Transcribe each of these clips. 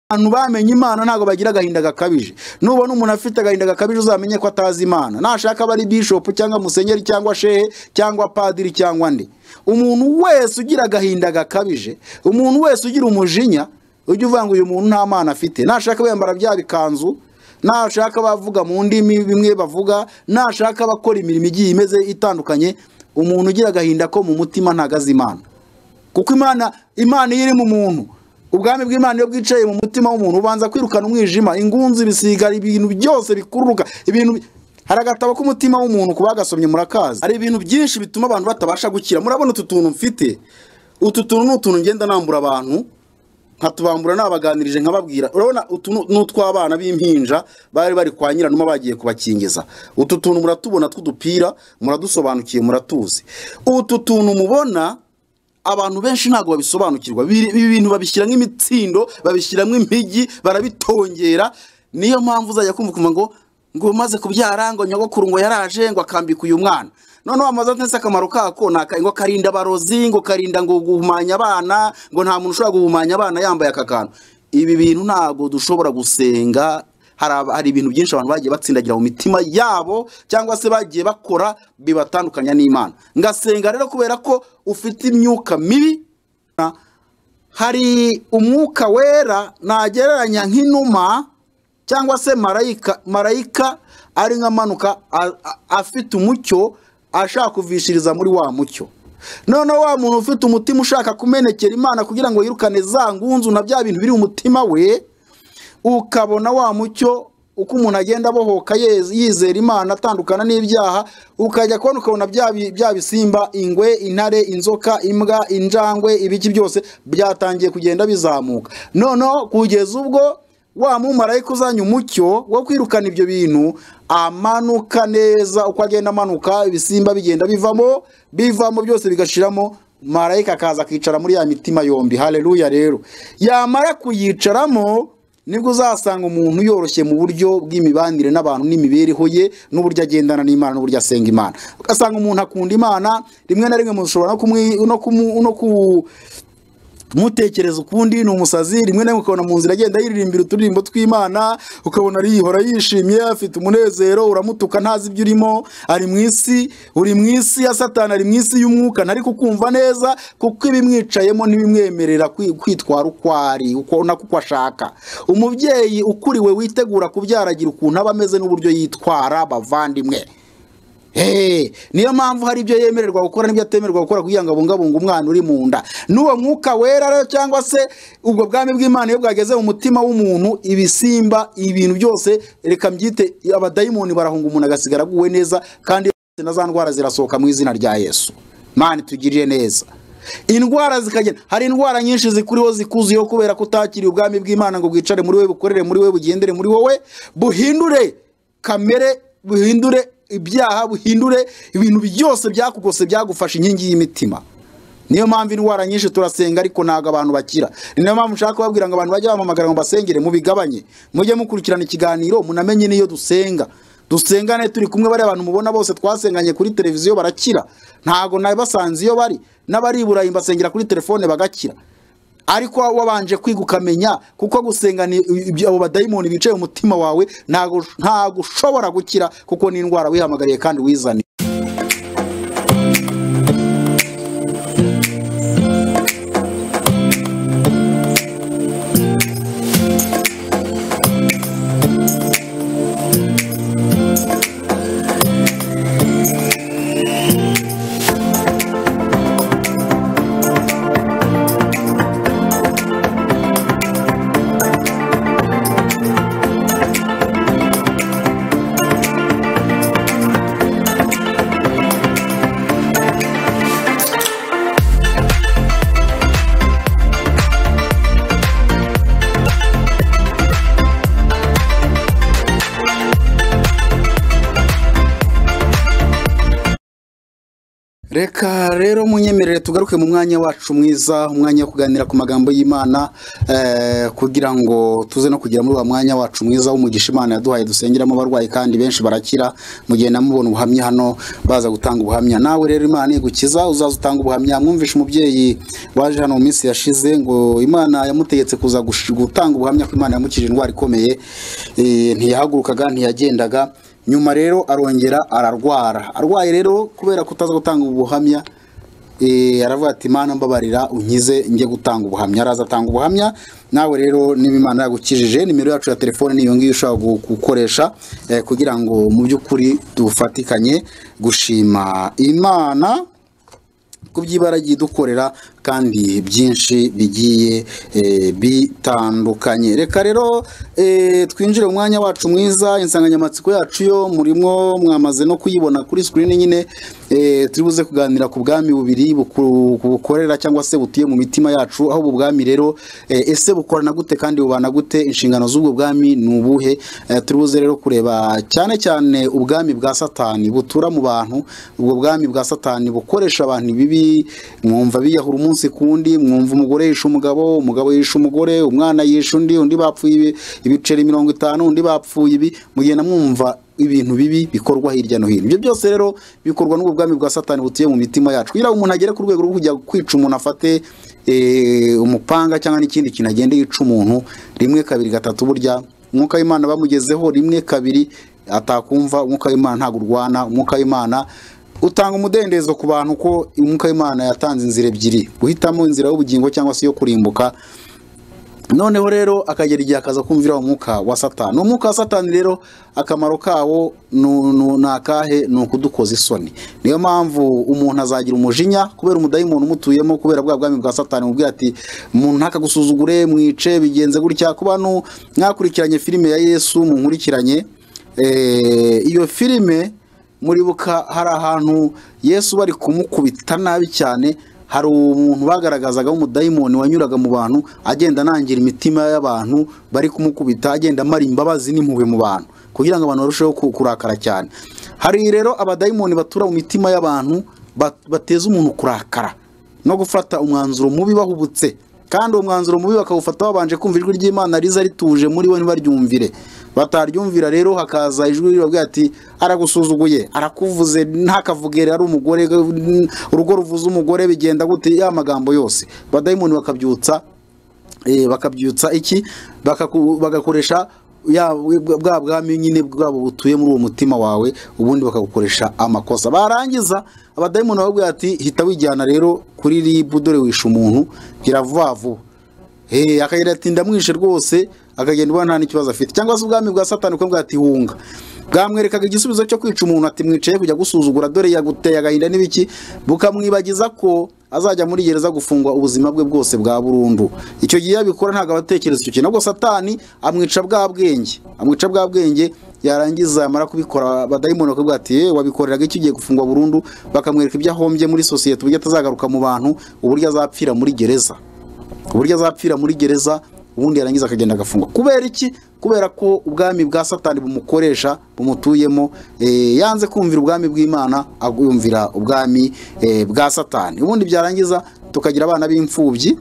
abantu bamenye imana ntabwo bagira agahinda gakabije nubona umuntu afite agahinda gakabije uzamenye ko atazi imana nashaka aba ari bishopu cyangwa musenyeri cyangwa shehe cyangwa padiri cyangwa nde umuntu wese ugira agahinda gakabije umuntu wese ugira umujinya ujya uvuga ngo uyu muntu nta mana afite nashaka bambara bya bikanzu nashaka bavuga mu ndimi bimwe bavuga nashaka bakora imirimo igiye imeze itandukanye umuntu ugira agahinda ko mu mutima ntagaze imana kuko imana imana iyo iri mu muntu ubwami bw'imana iyo bwicaye mu mutima w'umuntu ubanza kwirukana umwijima ingunzi ibisiga ibintu byose bikururuka ibintu hari agatabo k'umutima w'umuntu ku bagasomye murakazi hari ibintu byinshi bituma abantu batabasha gukira murabona utu tuntu mfite utu tuntu ni utuntu ngenda nambura abantu nkatubambura nabaganirije nkababwira urabona utu ni- ni utw'abana b'impinja bari bari kwa nyiranuma bagiye kubakingiza utu tuntu muratubona tw'udupira muradusobanukiye muratuzi utu tuntu mubona abantu benshi ntabwo babisobanukirwa Biri- ibi bintu babishyiramo imitsindo babishyiramo impigi barabitongera niyo mpamvu uzajya kumva ukumva ngo ngo umaze kubyara ngo nyogokuru ngo yaraje ngo akambika uyu mwana noneho amaze atese akamaro kako ni aka- ngo karinda abarozi ngo karinda ngo guhumanya abana ngo nta muntu ushobora guhumanya abana yambaye aka kantu ibi bintu ntabwo dushobora gusenga hari aba- hari ibintu byinshi abantu bagiye batsindagira mu mitima yabo cyangwa se bagiye bakora bibatandukanya n'imana ngasenga rero kubera ko ufite imyuka mibi na- hari umwuka wera nagereranya nk'inuma cyangwa se marayika marayika ari nk'amanuka a- a- afite umucyo ashaka kuvishiriza muri wa mucyo noneho wa muntu ufite umutima ushaka kumenekera imana kugira ngo yirukane za ngunzu na bya bintu biri mu mutima we ukabona wa mucyo uko umuntu agenda abohoka yez- yizera imana atandukana n'ibyaha ukajya kubona ukabona bya bi- bya bisimba ingwe intare inzoka imbwa injangwe ibiki byose byatangiye kugenda bizamuka noneho kugeza ubwo wa mumarayika uzanye umucyo wo kwirukana ibyo bintu amanuka neza uko agenda amanuka ibisimba bigenda bivamo bivamo byose bigashiramo marayika akaza akicara muri ya mitima yombi haleluya rero yamara kuyicaramo nibwo uzasanga umuntu yoroshye mu buryo bw'imibanire n'abantu n'imibereho ye n'uburyo agendana n'imana n'uburyo asenga imana ugasanga umuntu akunda imana rimwe na rimwe mushobora no kumwi- no kumu- no ku- kumutekereza ukundi ni umusazi rimwe na rimwe ukabona mu nzira agenda yiririmbira uturirimbo tw'imana ukabona arihora yishimye afite umunezero uramutuka ntazi ibyo urimo ari mu isi uri mu isi ya satani ari mu isi y'umwuka ntari kukumva neza kuko ibimwicayemo ntibimwemerera kwi- kwitwara uko ari uko nako uko ashaka umubyeyi ukuriwe witegura kubyaragira ukuntu aba ameze n'uburyo yitwara bavandimwe Hey, niyo mpamvu hari ibyo yemererwa gukora n'ibyo atemererwa gukora kugira ngo abungabunge umwana uri mu nda n'uwo mwuka wera rero cyangwa se ubwo bwami bw'imana iyo bwageze mu mutima w'umuntu ibisimba ibintu byose reka mbyite abadayimoni barahunga umuntu agasigara aguwe neza kandi na za ndwara zirasohoka mu izina rya yesu mani tugirire neza indwara zikagenda hari indwara nyinshi zikuriho zikuziyeho kubera ko utakiriye ubwami bw'imana ngo bwicare muri we bukorere muri we bugendere muri wowe buhindure kamere buhindure ibyaha buhindure ibintu byose byakugose byagufashe inkingi y'imitima niyo mpamvu indwara nyinshi turasenga ariko ntabwo abantu bakira Ni niyo mpamvu nshaka kubabwira ngo abantu bajye bampamagara ngo basengere mubigabanye mujye mukurikirana ikiganiro munamenye n'iyo dusenga dusengane turi kumwe bariya abantu mubona bose twasenganye kuri televiziyo barakira ntabwo nabasanze iyo bari n'abari i burayi mbasengera kuri telefone bagakira ariko wabanje kwiga ukamenya kuko gusenga ni ibyo- abo badayimoni bicaye mu mutima wawe ntabwo ntabwo ushobora gukira kuko ni indwara wihamagariye kandi wizaniye reka rero munyemerere tugaruke mu mwanya wacu mwiza umwanya wo kuganira ku magambo y'imana eh, kugira ngo tuze no kugera muri wa mwanya wacu mwiza w'umugisha imana yaduhaye dusengeramo abarwayi kandi benshi barakira mu gihe namubona ubuhamya hano baza gutanga utanga ubuhamya nawe rero imana igukiza uzaza utanga ubuhamya mwumvishe umubyeyi waje hano mu minsi yashize ngo imana yamutegetse kuza gush- gutanga ubuhamya ko imana yamukije indwara ikomeye eh, ntiyahagurukaga ntiyagendaga nyuma rero arongera ararwara arwaye rero kubera kutaza gutanga ubuhamya Eh, aravuga ati mana mbabarira unkize njye gutanga ubuhamya araza atanga ubuhamya nawe rero niba imana yagukijije nimero yacu ya telefone niyo ngiyo ushobora gu- gukoresha eh, kugira ngo mu by'ukuri dufatikanye gushima imana kubyibaragiye dukorera kandi byinshi bigiye eh, bitandukanye reka rero eh, twinjire mu mwanya wacu mwiza insanganyamatsiko yacu yo murimo mwamaze no kuyibona kuri screen nyine eh, turi buze kuganira ku bwami bubiri buku- bukorera cyangwa se butuye mu mitima yacu aho ubu bwami rero eh, ese bukorana gute kandi bubana gute inshingano z'ubwo bwami ni ubuhe Eh, turi buze rero kureba cyane cyane ubwami bwa satani butura mu bantu ubwo bwami bwa satani bukoresha abantu ibibi mwumva biyahura umunsi ku wundi mwumva umugore yishe umugabo umugabo yishe umugore umwana yishe undi undi bapfuye ibi- ibiceri mirongo itanu undi bapfuye ibi mugenda mwumva ibintu bibi bikorwa hirya no hino ibyo byose rero bikorwa n'ubwo bwami bwa satani butuye mu mitima yacu kugira ngo umuntu agere ku rwego rwo kujya kwica umuntu afate eh, umupanga cyangwa n'ikindi kintu agende yica umuntu rimwe kabiri gatatu burya umwuka w'imana bamugezeho rimwe kabiri atakumva umwuka w'imana ntabwo urwana umwuka w'imana utanga umudendezo ku bantu ko umwuka w'imana yatanze inzira ebyiri guhitamo inzira y'ubugingo cyangwa se iyo kurimbuka noneho rero akagera igihe akaza kumvira umwuka wa satani umwuka wa satani rero akamaro kawo nu- nu- ni akahe ni ukudukoza isoni niyo mpamvu umuntu azagira umujinya kubera umudayimoni umutuyemo kubera bwa bwami bwa satani mubwira ati umuntu ntakagusuzugure mwice bigenze gutya ku bantu mwakurikiranye filime ya yesu munkurikiranye Eh, iyo filime muribuka hari ahantu yesu bari kumukubita nabi cyane hari umuntu bagaragazaga w'umudayimoni wanyuraga mu bantu agenda anangira imitima y'abantu bari kumukubita agenda amara imbabazi n'impuhwe mu bantu kugira ngo abantu barusheho ku- kurakara cyane hari rero abadayimoni batura mu mitima y'abantu bat- bateza umuntu kurakara no gufata umwanzuro mubi bahubutse kandi uwo mwanzuro mubi bakawufata babanje kumva ijwi ry'imana riza rituje muri bo ntibaryumvire bataryumvira rero hakaza ijwi ribabwira ati aragusuzuguye arakuvuze ntakavugere ari umugore n- urugo ruvuze umugore bigenda gute ya magambo yose badayimoni bakabyutsa eh, bakabyutsa iki Bakaku- bagakoresha ya bwa- bwa bwami nyine bwabo butuye muri uwo mutima wawe ubundi bakagukoresha amakosa barangiza abadayimoni bababwira ati hita wijyana rero kuri ribu dore wishe umuntu gira vuba vuba Eh, akagenda ati ndamwishe rwose akagenda ubona nta n'ikibazo afite cyangwa se ubwami bwa satani ukamubwira ati hunga bwamwerekaga igisubizo cyo kwica umuntu ati mwicaye kujya gusuzugura dore yaguteye agahinda n'ibiki bukamwibagiza ko azajya muri gereza gufungwa ubuzima bwe bwose bwa burundu icyo gihe iyo abikora ntabwo aba atekereza icyo kintu ahubwo satani amwica bwa bwenge amwica bwa bwenge yarangiza yamara kubikora abadayimoni bakavuga ati "Eh, wabikoreraga iki ugiye gufungwa burundu bakamwereka ibyo ahombye muri sosiyete uburyo atazagaruka mu bantu uburyo azapfira muri gereza uburyo azapfira muri gereza ubundi yarangiza akagenda agafungwa kubera iki kubera ko ubwami bwa satani bumukoresha bumutuyemo eh, yanze kumvira ubwami bw'imana agumvira ubwami eh, bwa satani ubundi byarangiza tukagira abana b'imfubyi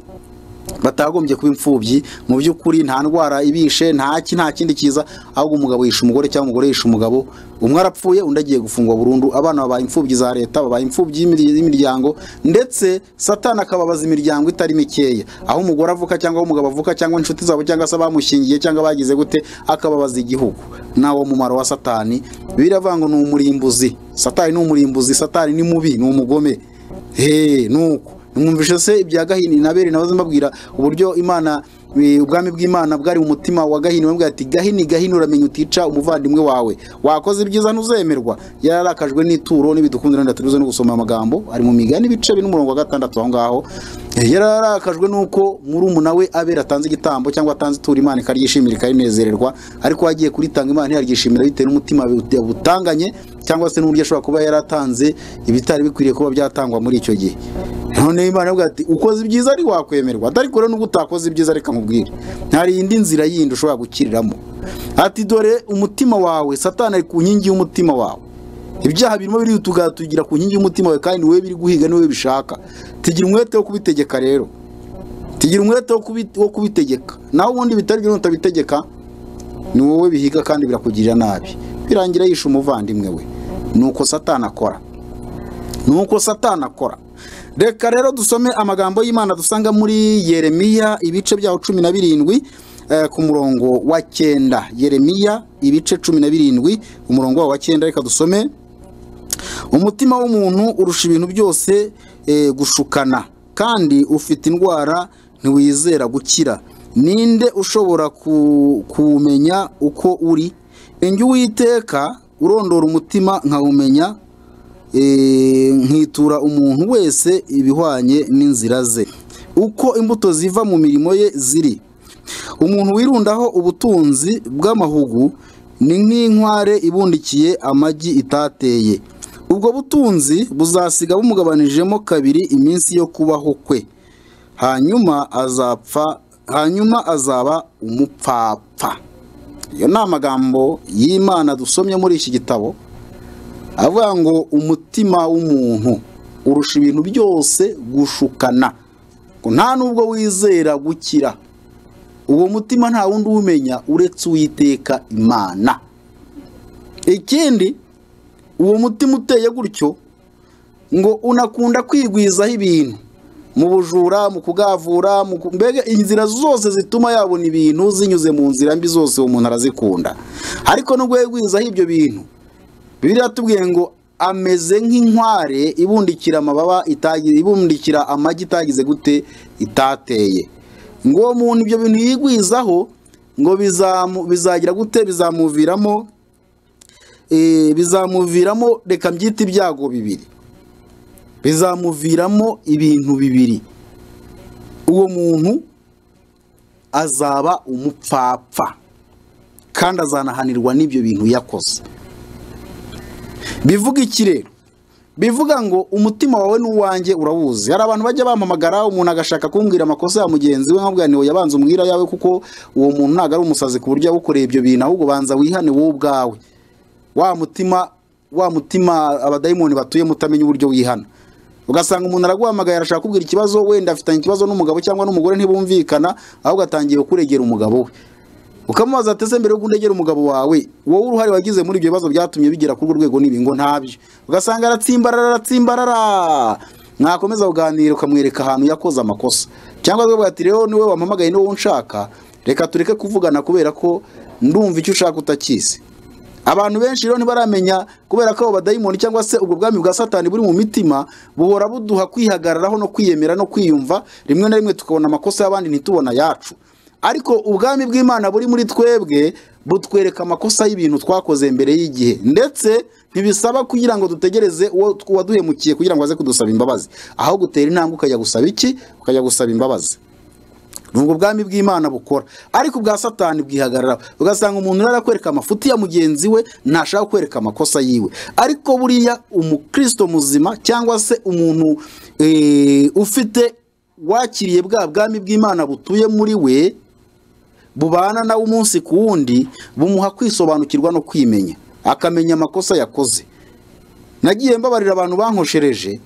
batagombye kuba imfubyi mu by'ukuri nta ndwara ibishe nta ki nta kindi kiza ahubwo umugabo yishe umugore cyangwa umugore yishe umugabo umwe arapfuye undi agiye gufungwa burundu abana babaye imfubyi za leta babaye imfubyi y'imir- y'imiryango ndetse satani akababaza imiryango itari mikeya aho umugore avuka cyangwa aho umugabo avuka cyangwa inshuti zabo cyangwa se abamushingiye cyangwa bagize gute akababaza igihugu nawo mumaro wa satani bibiliya avuga ngo ni umurimbuzi satani ni umurimbuzi satani ni mubi ni umugome he nuko mwumvishe se ibya gahini na beri nabaze mbabwira uburyo imana eh, ubwami bw'imana bwari mu mutima wa gahini bamubwira ati gahini gahini uramenya utica umuvandimwe wawe wakoze ibyiza ntuzemerwa yararakajwe n'ituro n'ibidukundira ndaturuze no gusoma amagambo ari mu migani ibice bine umurongo wa gatandatu aho ngaho Eh, yararakajwe n'uko murumuna we abera atanze igitambo cyangwa atanze ituro imana ikaryishimira ikarinezererwa ariko agiye kuritanga imana ntiyaryishimira bitewe n'umutima butanganye cyangwa se n'uburyo ashobora kuba yaratanze ibitari bikwiriye kuba byatangwa muri icyo gihe none imana avuga ati ukoze ibyiza ari wakwemerwa atari kure n'ubwo utakoze ibyiza reka nkubwire nta yindi nzira yindi ushobora gukiriramo ati dore umutima wawe satani ari ku nkingi y'umutima wawe ibyaha birimo biri tugira ku nkingi y'umutima wawe kandi wowe biri guhiga niwe bishaka tugira umwete wo kubitegeka rero tugira umwete wo kubi- wo kubitegeka naho ubundi bitari byo utabitegeka ni wowe bihiga kandi birakugirira nabi birangira yishe umuvandimwe we ni uko satani akora nuko satana akora reka rero dusome amagambo y'imana dusanga muri yeremiya ibice byaho cumi na birindwi eh, ku murongo wa cyenda yeremiya ibice cumi na birindwi umurongo wawo wa cyenda reka dusome umutima w'umuntu urusha ibintu byose eh, gushukana kandi ufite indwara ntiwizera gukira ninde ushobora ku- kuwumenya uko uri enjya uwiteka urondora umutima nkawumenya eh, nkitura umuntu wese ibihwanye n'inzira ze uko imbuto ziva mu mirimo ye ziri umuntu wirundaho ubutunzi bw'amahugu ni nk'inkware ibundikiye amagi itateye ubwo butunzi buzasiga bumugabanijemo kabiri iminsi yo kubaho kwe hanyuma azapfa hanyuma azaba umupfapfa iyo ni amagambo y'imana dusomye muri iki gitabo avuga ngo umutima w'umuntu urusha ibintu byose gushukana ngo nta n'ubwo wizera gukira uwo mutima nta wundi uwumenya uretse uwiteka imana ikindi uwo mutima uteye gutyo ngo unakunda kwigwizaho ibintu mu bujura mu kugavura mu ku- mbega inzira zose zituma yabona ibintu zinyuze mu nzira mbi zose uwo muntu arazikunda ariko nubwo yigwizaho ibyo bintu bibiliya yatubwiye ngo ameze nk'inkware ibundikira amababa itagize ibundikira amagi itagize gute itateye ngo uwo muntu ibyo bintu yigwizaho ngo bizamu bizagira gute bizamuviramo eh, bizamuviramo reka mbyite ibyago bibiri bizamuviramo ibintu bibiri uwo muntu azaba umupfapfa kandi azanahanirwa n'ibyo bintu yakoze bivuga iki rero bivuga ngo umutima wawe n'uwanjye urawuzi hari abantu bajya bampamagara umuntu agashaka kumbwira amakosa ya mugenzi we nkabwira ni yabanza umbwira ayawe kuko uwo muntu ntabwo ari umusazi ku buryo yagukoreye ibyo bintu ahubwo banza wihane wowe ubwawe wa mutima wa mutima abadayimoni batuyemo utamenya uburyo wihana ugasanga umuntu araguhamagaye arashaka kubwira ikibazo wenda afitanye ikibazo n'umugabo cyangwa n'umugore ntibumvikana ahubwo atangiye kuregera umugabo we ukamubaza ati ese mbere yuko undegera umugabo wawe wowe uruhare wagize muri ibyo bibazo byatumye bigera kuri urwo rwego n'ibi ngo ntabyo ugasanga aratsimbarara aratsimbarara mwakomeza kuganira ukamwereka ahantu yakoze amakosa cyangwa se ati rero niwe wampamagaye niwe unshaka reka tureke kuvugana kubera ko ndumva icyo ushaka utakizi abantu benshi rero ntibaramenya kubera ko abo badayimoni cyangwa se ubwo bwami bwa satani buri mu mitima buhora buduha kwihagararaho no kwiyemera no kwiyumva rimwe na rimwe tukabona amakosa y'abandi ntitubona ayacu ariko ubwami bw'imana buri muri twebwe butwereka amakosa y'ibintu twakoze mbere y'igihe ndetse ntibisaba kugira ngo dutegereze uwo tw- waduhemukiye kugira ngo aze kudusaba imbabazi ahubwo utera intambwe ukajya gusaba iki ukajya gusaba imbabazi ni ubwo bwami bw'imana bukora ariko ubwa satani bwihagarara ugasanga umuntu rero arakwereka amafuti ya mugenzi we ntashaka kwereka amakosa yiwe ariko buriya umukristo muzima cyangwa se umuntu eh, ufite wakiriye bwa bwami bw'imana butuye muri we bubana nawe umunsi ku wundi bumuha kwisobanukirwa no kwimenya akamenya amakosa yakoze nagiye mbabarira abantu bankoshereje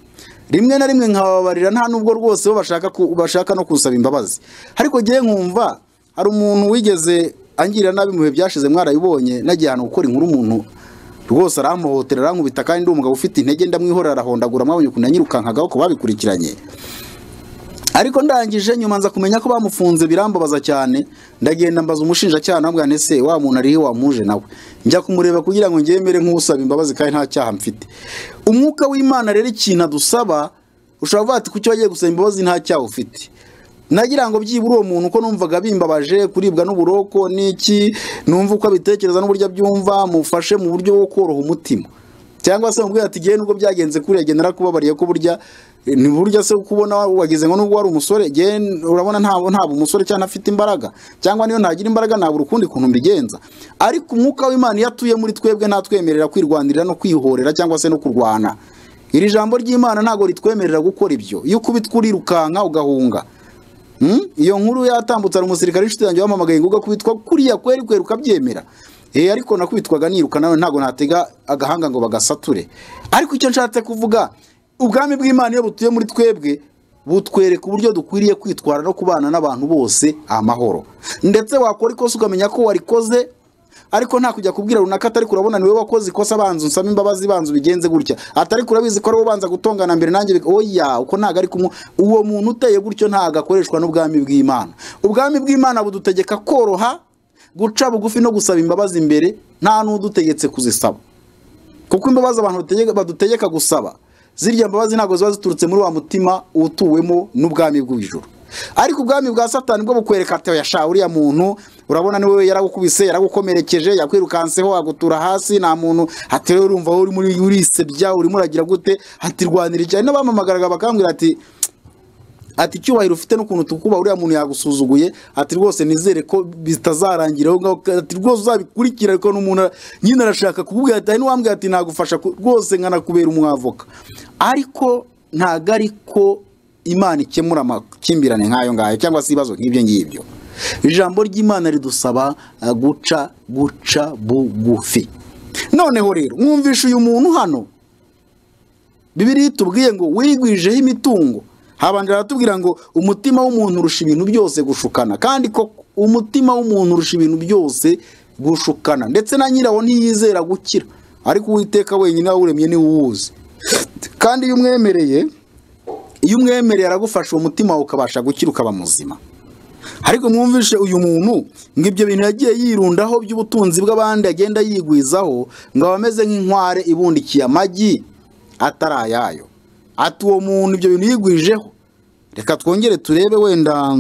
rimwe na rimwe nkababarira nta nubwo rwose bo bashaka ku- bashaka no kusaba imbabazi ariko ngewe nkumva hari umuntu wigeze angirira nabi mu bihe byashize mwarabibonye nagiye ahantu gukora inkuru umuntu rwose arampohotera arankubita kandi ndi umugabo ufite intege ndamwihorera arahondagura mwabonye ukuntu yanyirukankaga ko babikurikiranye ariko ndangije nyuma nza kumenya ko bamufunze birambabaza cyane ndagenda mbaza umushinjacyaha nabwa ese wa muntu arihe wamuje nawe njya kumureba kugira ngo ngemere nk'usaba imbabazi kandi nta cyaha mfite umwuka w'imana rero ikintu adusaba ushobora kuvuga ati kuki wagiye gusaba imbabazi nta cyaha ufite nagira ngo byibura uwo muntu ko numvaga bimbabaje kuribwa n'uburoko n'iki numva uko abitekereza n'uburyo abyumva mufashe mu buryo bwo koroha umutima cyangwa se mubwira ati nubwo byagenze kuriya genda narakubabariye ko burya eh, ni burya se kubona wagize ngo nubwo wari umusore gen urabona ntabwo ntabwo umusore cyangwa afite imbaraga cyangwa niyo ntagira imbaraga ntabura ukundi kuntu mbigenza ariko umwuka w'imana iyo atuye muri twebwe ntatwemerera kwirwanirira no kwihorera cyangwa se no kurwana iri jambo ry'imana ntabwo ritwemerera gukora ibyo iyo ukubitwa urirukanka ugahunga Mm? iyo nkuru yatambutse hari umusirikare inshuti yanjye wamamagaye ngo ugakubitwa kuriya kweri kweri ukabyemera Eh ariko nakubitwaga niruka nawe ntabwo natega agahanga ngo bagasature ariko icyo nshatse kuvuga ubwami bw'imana iyo butuye muri twebwe butwereka uburyo dukwiriye kwitwara no kubana n'abantu bose amahoro ndetse wakora ikosa ukamenya ko warikoze ariko nta kujya kubwira runaka atari kurabona niwe wakoze ikosa banza unsaba imbabazi banza ubigenze gutya atari kurabizi ko ari ubanza gutongana mbere nanjye bika- oya uko ntago ari kumwe uwo muntu uteye gutyo ntago akoreshwa n'ubwami bw'imana ubwami bw'imana budutegeka koroha guca bugufi no gusaba imbabazi mbere nta n'udutegetse kuzisaba kuko imbabazi abantu bategeka- badutegeka gusaba zirya mbabazi ntabwo ziba ziturutse muri wa mutima utuwemo n'ubwami bw'ijuru ariko ubwami bwa satani bwo bukwereka ati yasha uriya muntu urabona ni wowe yaragukubise yaragukomerekeje yakwirukanseho agutura hasi nta muntu ati rero urumva wowe urimo uri- urisebya urimo uragira gute ati rwanira icyaha n'abamamagaraga bakambwira ati ati icyubahiro ufite n'ukuntu tukuba uriya muntu yagusuzuguye ati rwose nizere ko bitazarangiraho ngaho ati rwose uzabikurikira ariko n'umuntu ara- nyine arashaka kukubwira ati hari n'uwambwira ati nagufasha ku- rwose nkanakubera umwavoka ariko ntago ari ko imana ikemura amakimbirane nk'ayo ngayo cyangwa se ibibazo nk'ibyo ngibyo ijambo ry'imana ridusaba eh, guca guca bugufi noneho rero mwumvishe uyu muntu hano bibiri itubwiye ngo wigwijeho imitungo habanje aratubwira ngo umutima w'umuntu urusha ibintu byose gushukana kandi ko umutima w'umuntu urusha ibintu byose gushukana ndetse na nyirawo ntiyizera gukira ariko uwiteka wenyine wawuremye niwe uwuzi kandi iyo umwemereye iyo umwemereye aragufasha uwo mutima wawe ukabasha gukira ukaba muzima ariko mwumvishe uyu muntu ngo ibyo bintu yagiye yirundaho by'ubutunzi bw'abandi agenda yigwizaho ngo aba ameze nk'inkware ibundikiye amagi atari ayayo ati uwo muntu ibyo bintu yigwijeho reka twongere turebe wenda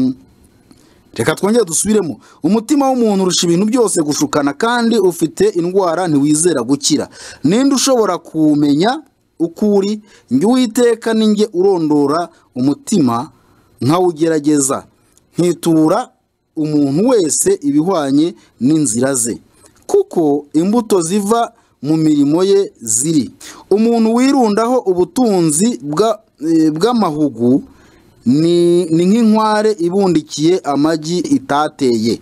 reka twongere dusubiremo umutima w'umuntu urusha ibintu byose gushukana kandi ufite indwara ntiwizera gukira ninde ushobora kuwumenya uko uri njye uwiteka ninjye urondora umutima nkawugerageza nkitura umuntu wese ibihwanye n'inzira ze kuko imbuto ziva mu mirimo ye ziri umuntu wirundaho ubutunzi bwa- eh, bw'amahugu ni ni nk'inkware ibundikiye amagi itateye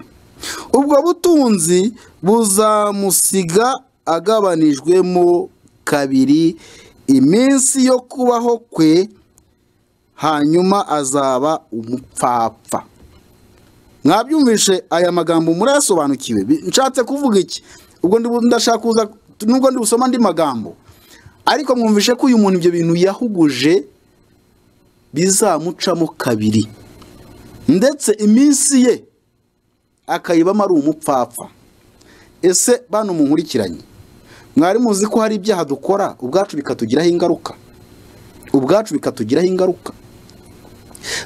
ubwo butunzi buzamusiga agabanijwemo kabiri iminsi yo kubaho kwe hanyuma azaba umupfapfa mwabyumvishe aya magambo murayasobanukiwe Bi- nshatse kuvuga iki ubwo ndi- ndashaka kuza nubwo ndi busoma andi magambo ariko mwumvishe ko uyu muntu ibyo bintu yahuguje bizamucamo kabiri ndetse iminsi ye akayibamo ari umupfapfa ese bano munkurikiranye mwari muzi ko hari ibyaha dukora ubwacu bikatugiraho ingaruka ubwacu bikatugiraho ingaruka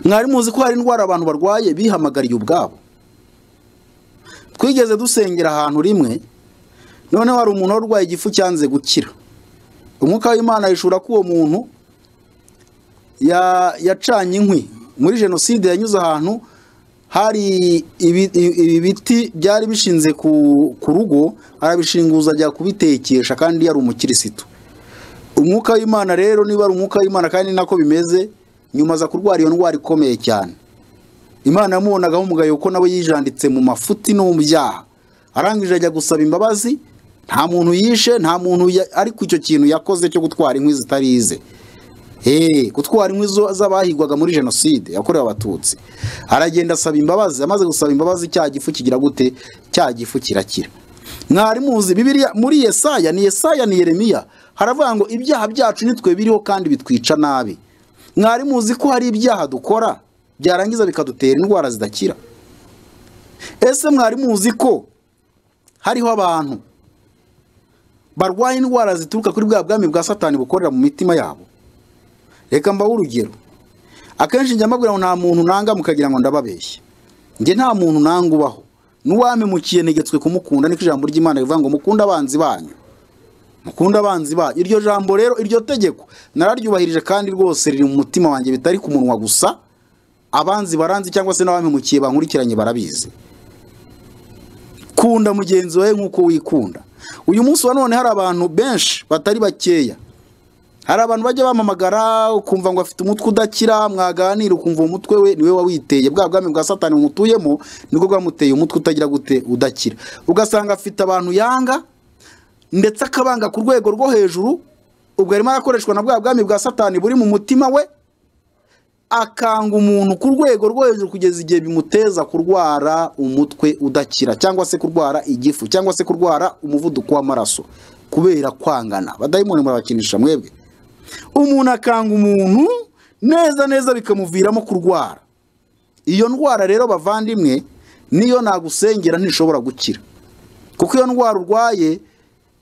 mwari muzi ko hari indwara abantu barwaye bihamagariye ubwabo twigeze dusengera ahantu rimwe noneho hari umuntu wari urwaye igifu cyanze gukira umwuka w'imana yishura ko uwo muntu ya- yacanye inkwi muri jenoside yanyuze ahantu hari ibi ibi biti byari bishinze ku ku rugo arabishinguza ajya kubitekesha kandi yari umukirisitu umwuka w'imana rero niba ari umwuka w'imana kandi ni nako bimeze nyuma aza kurwara iyo ndwara ikomeye cyane imana yamubonagaho umugayo kuko nawe yijanditse mu mafuti no mu byaha arangije ajya gusaba imbabazi nta muntu yishe nta muntu ya- ariko icyo kintu yakoze cyo gutwara inkwi zitari ize Eh, gutwara inkwi zo- z'abahigwaga muri jenoside yakorewe abatutsi aragenda asaba imbabazi amaze gusaba imbabazi cya gifu kigira gute cya gifu kirakira mwari muzi bibiliya muri yesaya ni yesaya ni yeremiya haravuga ngo ibyaha byacu nitwe biriho kandi bitwica nabi mwari muzi ko hari ibyaha dukora byarangiza bikadutera indwara zidakira ese mwari muzi ko hariho abantu barwaye indwara zituruka kuri bwa bwami bwa satani bukorera mu mitima yabo reka mbahe urugero akenshi njya mbabwira ngo nta muntu nanga mukagira ngo ndababeshye njye nta muntu nanga ubaho n'uwamemukiye ntegetswe kumukunda niko ijambo ry'imana rivuga ngo mukunde abanzi banyu mukunde abanzi banyu iryo jambo rero iryo tegeko nararyubahirije kandi rwose riri mu mutima wanjye bitari ku munwa gusa abanzi baranzi cyangwa se n'abamemukiye bankurikiranye barabizi kunda mugenzi wawe nk'uko wikunda uyu munsi wa none hari abantu benshi batari bakeya hari abantu bajya bamamagara ukumva ngo afite umutwe udakira mwaganira ukumva uwo mutwe we niwe wawiteye bwa bwami bwa satani mutuyemo nibwo bwamuteye umutwe utagira gute udakira ugasanga afite abantu yanga ndetse akabanga ku rwego rwo hejuru ubwo arimo arakoreshwa na bwa bwami bwa satani buri mu mutima we akanga umuntu ku rwego rwo hejuru kugeza igihe bimuteza kurwara umutwe udakira cyangwa se kurwara igifu cyangwa se kurwara umuvuduko w'amaraso kubera kwangana badayimoni murabakinisha mwebwe umuntu akanga umuntu neza neza bikamuviramo kurwara iyo ndwara rero bavandimwe niyo nagusengera ntishobora gukira kuko iyo ndwara urwaye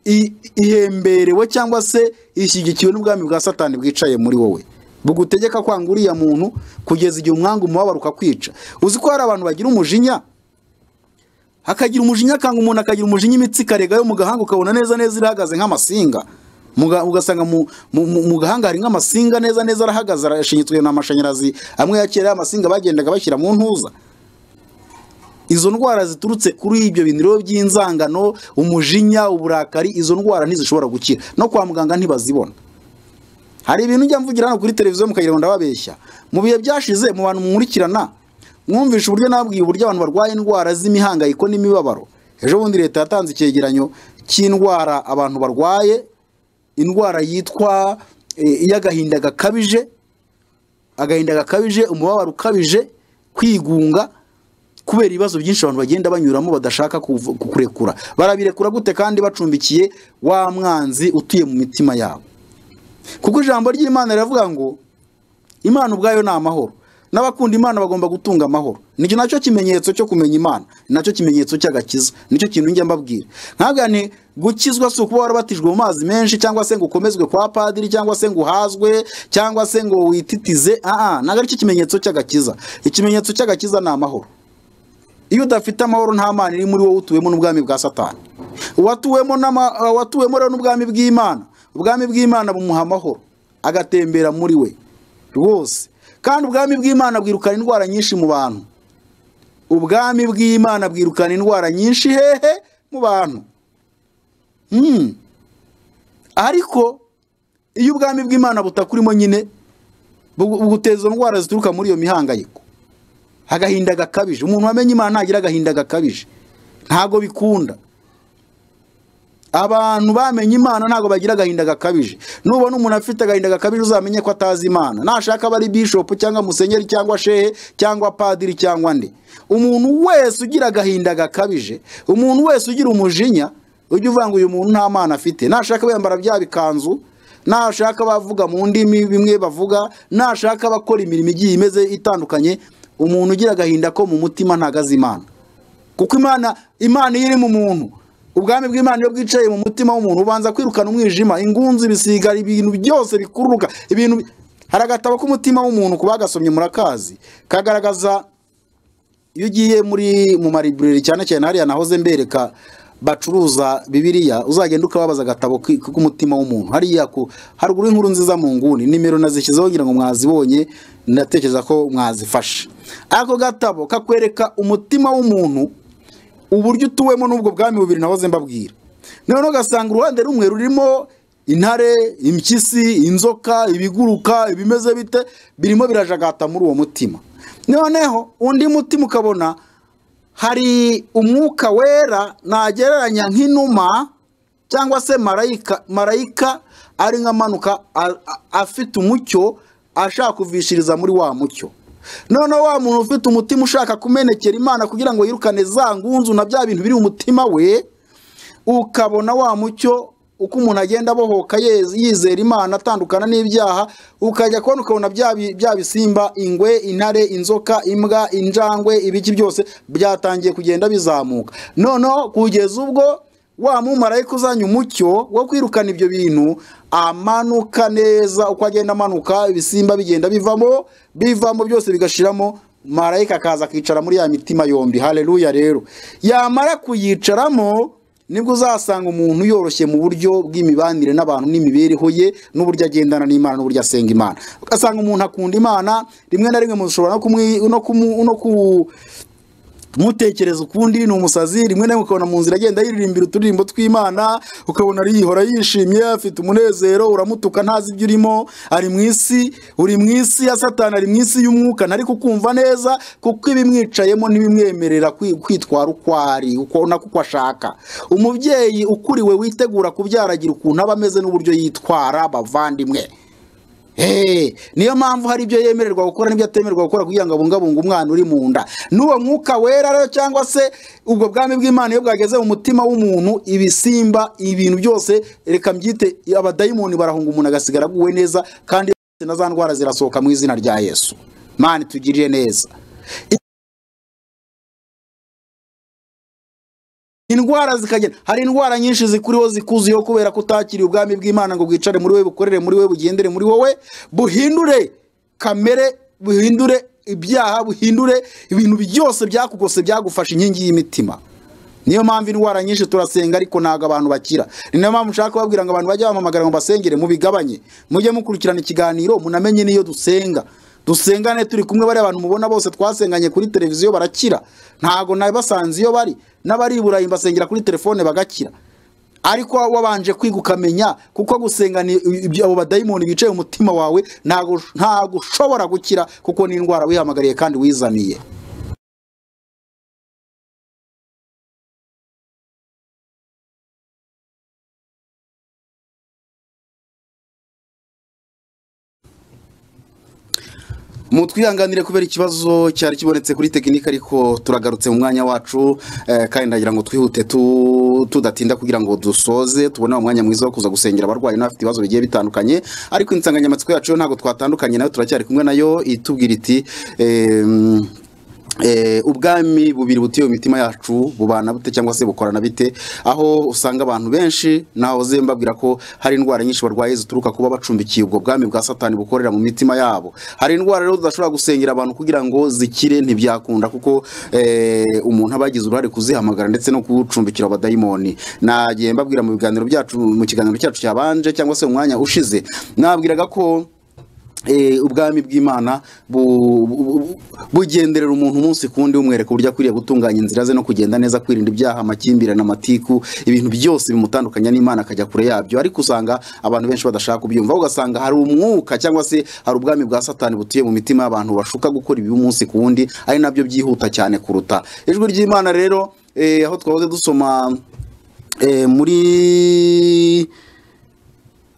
i- ihemberewe cyangwa se ishyigikiwe n'ubwami bwa satani bwicaye muri wowe bugutegeka kwanga uriya muntu kugeza igihe umwanga umubabaro ukakwica uzi ko hari abantu bagira umujinya hakagira umujinya akanga umuntu akagira umujinya imitsi ikarega yo mu gahanga ukabona neza neza irahagaze nk'amasinga Mu ga- ugasanga mu, mu, mu, mu gahanga hari nk'amasinga neza neza arahagaze arashinyitswe n'amashanyarazi amwe ya kera y'amasinga bagendaga bashyira mu ntuza izo ndwara ziturutse kuri ibyo bintu rero by'inzangano umujinya uburakari izo ndwara ntizishobora gukira no kwa muganga ntibazibona hari ibintu njya mvugira hano kuri televiziyo mukagira ngo ndababeshya mu bihe byashize mu bantu mumurikirana mwumvishe uburyo nabwiye uburyo abantu barwaye indwara z'imihangayiko n'imibabaro ejo bundi leta yatanze icyegeranyo cy'indwara abantu barwaye indwara yitwa eh, iy'agahinda gakabije agahinda gakabije umubabaro ukabije kwigunga kubera ibibazo byinshi abantu bagenda banyuramo badashaka kuvu- kukurekura barabirekura gute kandi bacumbikiye wa mwanzi utuye mu mitima yabo kuko ijambo ry'imana riravuga ngo imana ubwayo ni amahoro n'abakunda imana bagomba gutunga amahoro nicyo nacyo kimenyetso cyo kumenya imana ni nacyo kimenyetso cy'agakiza nicyo kintu njya mbabwira nkaga ni gukizwa si ukuba warabatijwe mu mazi menshi cyangwa se ngo ukomezwe kwa padiri cyangwa se ngo uhazwe cyangwa se ngo wititize aa ntabwo aricyo kimenyetso cy'agakiza ikimenyetso cy'agakiza ni amahoro iyo udafite amahoro nta mana iri muri wowe utuwemo n'ubwami bwa satani uwatuwemo n'ama- uh, uwatuwemo rero n'ubwami bw'imana ubwami bw'imana bumuha amahoro agatembera muri we rwose kandi ubwami bw'imana bwirukana indwara nyinshi mu bantu ubwami bw'imana bwirukana indwara nyinshi hehe mu bantu Hmm. ariko iyo ubwami bw'imana butakurimo nyine bu- buguteza izo ndwara zituruka muri iyo mihangayiko agahinda gakabije umuntu wamenye imana ntagira agahinda gakabije ntago bikunda abantu bamenye imana ntago bagira agahinda gakabije nubona umuntu afite agahinda gakabije uzamenye ko atazi imana nashaka aba ari bishopu cyangwa musenyeri cyangwa shehe cyangwa padiri cyangwa nde umuntu wese ugira agahinda gakabije umuntu wese ugira umujinya ujya uvuga ngo uyu muntu nta mana afite nashaka aba yambara bya bikanzu nashaka abavuga mu ndimi bimwe bavuga nashaka abakora imirimo igiye imeze itandukanye umuntu ugira agahinda ko mu mutima ntagaze imana kuko imana imana iyo iri mu muntu ubwami bw'imana iyo bwicaye mu mutima w'umuntu ubanza kwirukana umwijima ingunzu ibisiga ibintu byose bikururuka ibintu bi- hari agatabo k'umutima w'umuntu ku bagasomye murakazi kagaragaza iyo ugiye muri mu maribureri cyane cyane hariya nahoze mbereka bacuruza bibiliya uzagenda ukababaza agatabo ki- k'umutima w'umuntu hariya ku haruguru y'inkuru nziza mu nguni nimero nazishyizeho ngira ngo mwazibonye ndatekereza ko mwazifashe ako gatabo kakwereka umutima w'umuntu uburyo utuwemo n'ubwo bwami bubiri nahoze mbabwira noneho ugasanga uruhande rumwe rurimo intare impyisi inzoka ibiguruka ibimeze bite birimo birajagata muri uwo mutima noneho undi mutima ukabona hari umwuka wera nagereranya nk'inuma cyangwa se marayika marayika ari nk'amanuka a- a- afite umucyo ashaka kuvishiriza muri wa mucyo noneho wa muntu ufite umutima ushaka kumenekera imana kugira ngo yirukane za ngunzu na bya bintu biri mu mutima we ukabona wa mucyo uko umuntu agenda abohoka yeze- yizera imana atandukana n'ibyaha ukajya kubona ukabona bya bi- bya bisimba ingwe intare inzoka imbwa injangwe ibiki byose byatangiye kugenda bizamuka noneho kugeza ubwo wa mumarayika uzanye umucyo wo kwirukana ibyo bintu amanuka neza uko agenda amanuka ibisimba bigenda bivamo bivamo byose bigashiramo marayika akaza akicara muri ya mitima yombi haleluya rero yamara kuyicaramo nibwo uzasanga umuntu yoroshye mu buryo bw'imibanire n'abantu n'imibereho ye n'uburyo agendana n'imana n'uburyo asenga imana ugasanga umuntu akunda imana rimwe na rimwe mushobora no kumwi- no kumu- no ku mutekereza ukundi ni umusazi rimwe na rimwe ukabona mu nzira agenda yiririmbira uturirimbo tw'imana ukabona yihora yishimye afite umunezero uramutuka ntazi ibyo urimo ari mu isi uri mu isi ya satani ari mu isi y'umwuka ntari kukumva neza kuko ibimwicayemo ntibimwemerera kwi- kwitwara uko ari uko nako uko ashaka umubyeyi ukuriwe witegura kubyaragira ukuntu aba ameze n'uburyo yitwara bavandimwe Eh, niyo mpamvu hari ibyo yemererwa gukora n'ibyo atemererwa gukora kugira ngo abungabunge umwana uri mu nda n'uwo mwuka wera rero cyangwa se ubwo bwami bw'imana iyo bwageze mu mutima w'umuntu ibisimba ibintu byose reka mbyite abadayimoni barahunga umuntu agasigara aguwe neza kandi na za ndwara zirasohoka mu izina rya yesu mani tugirire neza indwara zikagenda hari indwara nyinshi zikuriho zikuzuyeho kubera ko utakiriye ubwami bw'imana ngo bwicare muri we bukorere muri we bugendere muri wowe buhindure kamere buhindure ibyaha buhindure ibintu byose byakugose byagufasha inkingi y'imitima niyo mpamvu indwara nyinshi turasenga ariko ntabwo abantu bakira ni nayo mpamvu ushaka kubabwira ngo abantu bajye bamamagara ngo basengere mubigabanye mujye mukurikirana ikiganiro munamenye n'iyo dusenga dusengane turi kumwe bariya abantu mubona bose twasenganye kuri televiziyo barakira ntago nabasanze iyo bari n'abari i burayi basengera kuri telefone bagakira ariko wabanje kwiga ukamenya kuko gusenga ni- ibyo- abo badayimoni bicaye mu mutima wawe ntago ntago ushobora gukira kuko ni indwara wihamagariye kandi wizaniye mutwihanganire kubera ikibazo cyari kibonetse kuri tekinike ariko turagarutse mu mwanya wacu eh, kandi ndagira ngo twihute tu- tudatinda kugira ngo dusoze tubone umwanya mwiza wo kuza gusengera abarwayi n'abafite ibibazo bigiye bitandukanye ariko insanganyamatsiko yacu yo ntabwo twatandukanye nayo turacyari kumwe nayo itubwira iti em, Eh, ubwami bubiri butiye mu mitima yacu bubana bute cyangwa se bukorana bite aho usanga abantu benshi nahoze mbabwira ko hari indwara nyinshi barwaye zituruka kuba bacumbikiye ubwo bwami bwa satani bukorera mu mitima yabo hari indwara rero tudashobora gusengera abantu kugira ngo zikire ntibyakunda kuko eh, umuntu aba yagize uruhare kuzihamagara ndetse no kuwucumbikira abadayimoni nagiye mbabwira mu biganiro byacu mu kiganiro cyacu cyabanje cyangwa se mu mwanya ushize nabwiraga ko eh, ubwami bw'imana bu- bu- bu- bugenderera umuntu umunsi ku wundi bumwereka uburyo akwiriye gutunganya inzira ze no kugenda neza kwirinda ibyaha amakimbirane amatiku ibintu byose bimutandukanya n'imana akajya kure yabyo ariko usanga abantu benshi badashaka kubyumva ahubwo ugasanga hari umwuka cyangwa se hari ubwami bwa satani butuye mu mitima y'abantu bashuka gukora ibi umunsi ku wundi ari nabyo byihuta cyane kuruta ijwi ry'imana rero eh, aho twahoze dusoma eh, muri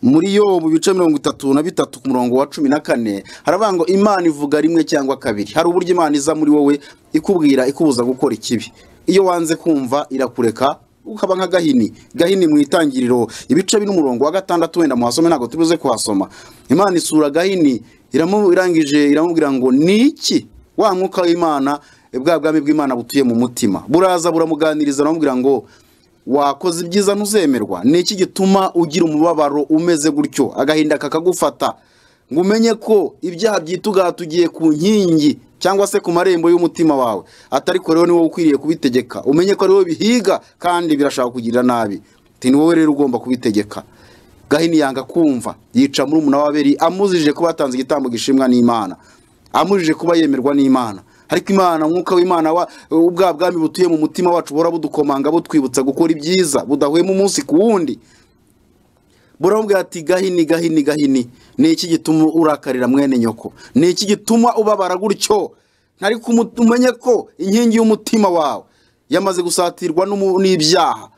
muri yo mu bice mirongo itatu na bitatu ku murongo wa cumi na kane haravuga ngo imana ivuga rimwe cyangwa kabiri hari uburyo imana iza muri wowe ikubwira ikubuza gukora ikibi iyo wanze kumva irakureka ukaba nka gahini gahini mu itangiriro ibice bin'umurongo wa gatandatu wenda muhasome ntabwo tubuze kuhasoma imana isura gahini iramu- irangije iramubwira ngo ni iki wa mwuka w'imana bwa bwami bw'imana butuye mu mutima buraza buramuganiriza aramubwira ngo wakoze ibyiza ntuzemerwa ni iki gituma ugira umubabaro umeze gutyo agahinda kakagufata ngo umenye ko ibyaha byitugatugiye ku nkingi cyangwa se ku marembo y'umutima wawe atari ko rero ni wowe ukwiriye kubitegeka umenye ko ari wowe bihiga kandi birashaka kugirira nabi Ati, ni wowe rero ugomba kubitegeka gahini yanga kumva yica muri umuna w'ababiri amuzije kuba yatanze igitambo gishimwa n'imana amujije kuba yemerwa n'imana ariko imana umwuka w'imana wa ubwa bwami butuye mu mutima wacu buhora budukomanga butwibutsa gukora ibyiza budahwema umunsi ku wundi buramubwira ati gahini gahini gahini ni iki gituma urakarira mwene nyoko ni iki gituma ubabara gutyo ntari kumu- umenye ko inkingi y'umutima wawe yamaze gusatirwa n'umu- n'ibyaha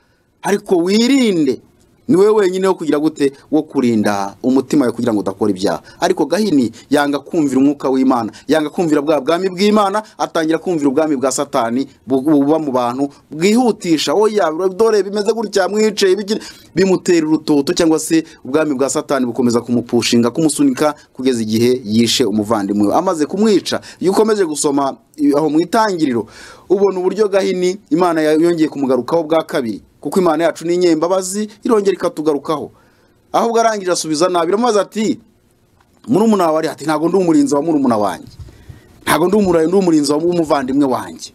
ariko wirinde ni wowe wenyine wo kugira gute wo kurinda umutima wawe kugira ngo udakora ibyaha ariko gahini yanga kumvira umwuka w'imana yanga kumvira bwa bwami bw'imana atangira kumvira ubwami bwa satani bu- buba mu bantu bwihutisha oya dore bimeze gutya mwicaye biki-" bimutera urutoto cyangwa se ubwami bwa satani bukomeza kumupushinga kumusunika kugeza igihe yishe umuvandimwe we amaze kumwica iyo ukomeje gusoma i- aho mu itangiriro ubona uburyo gahini imana ya- yongeye kumugarukaho bwa kabiri kuko imana yacu ni inyembabazi irongera ikatugarukaho ahubwo arangije asubiza nabi iramubaza ati murumuna wawe ari ati ntabwo ndi umurinzi wa murumuna wanjye ntabwo ndi umura- ndi umurinzi wa- w'umuvandimwe wanjye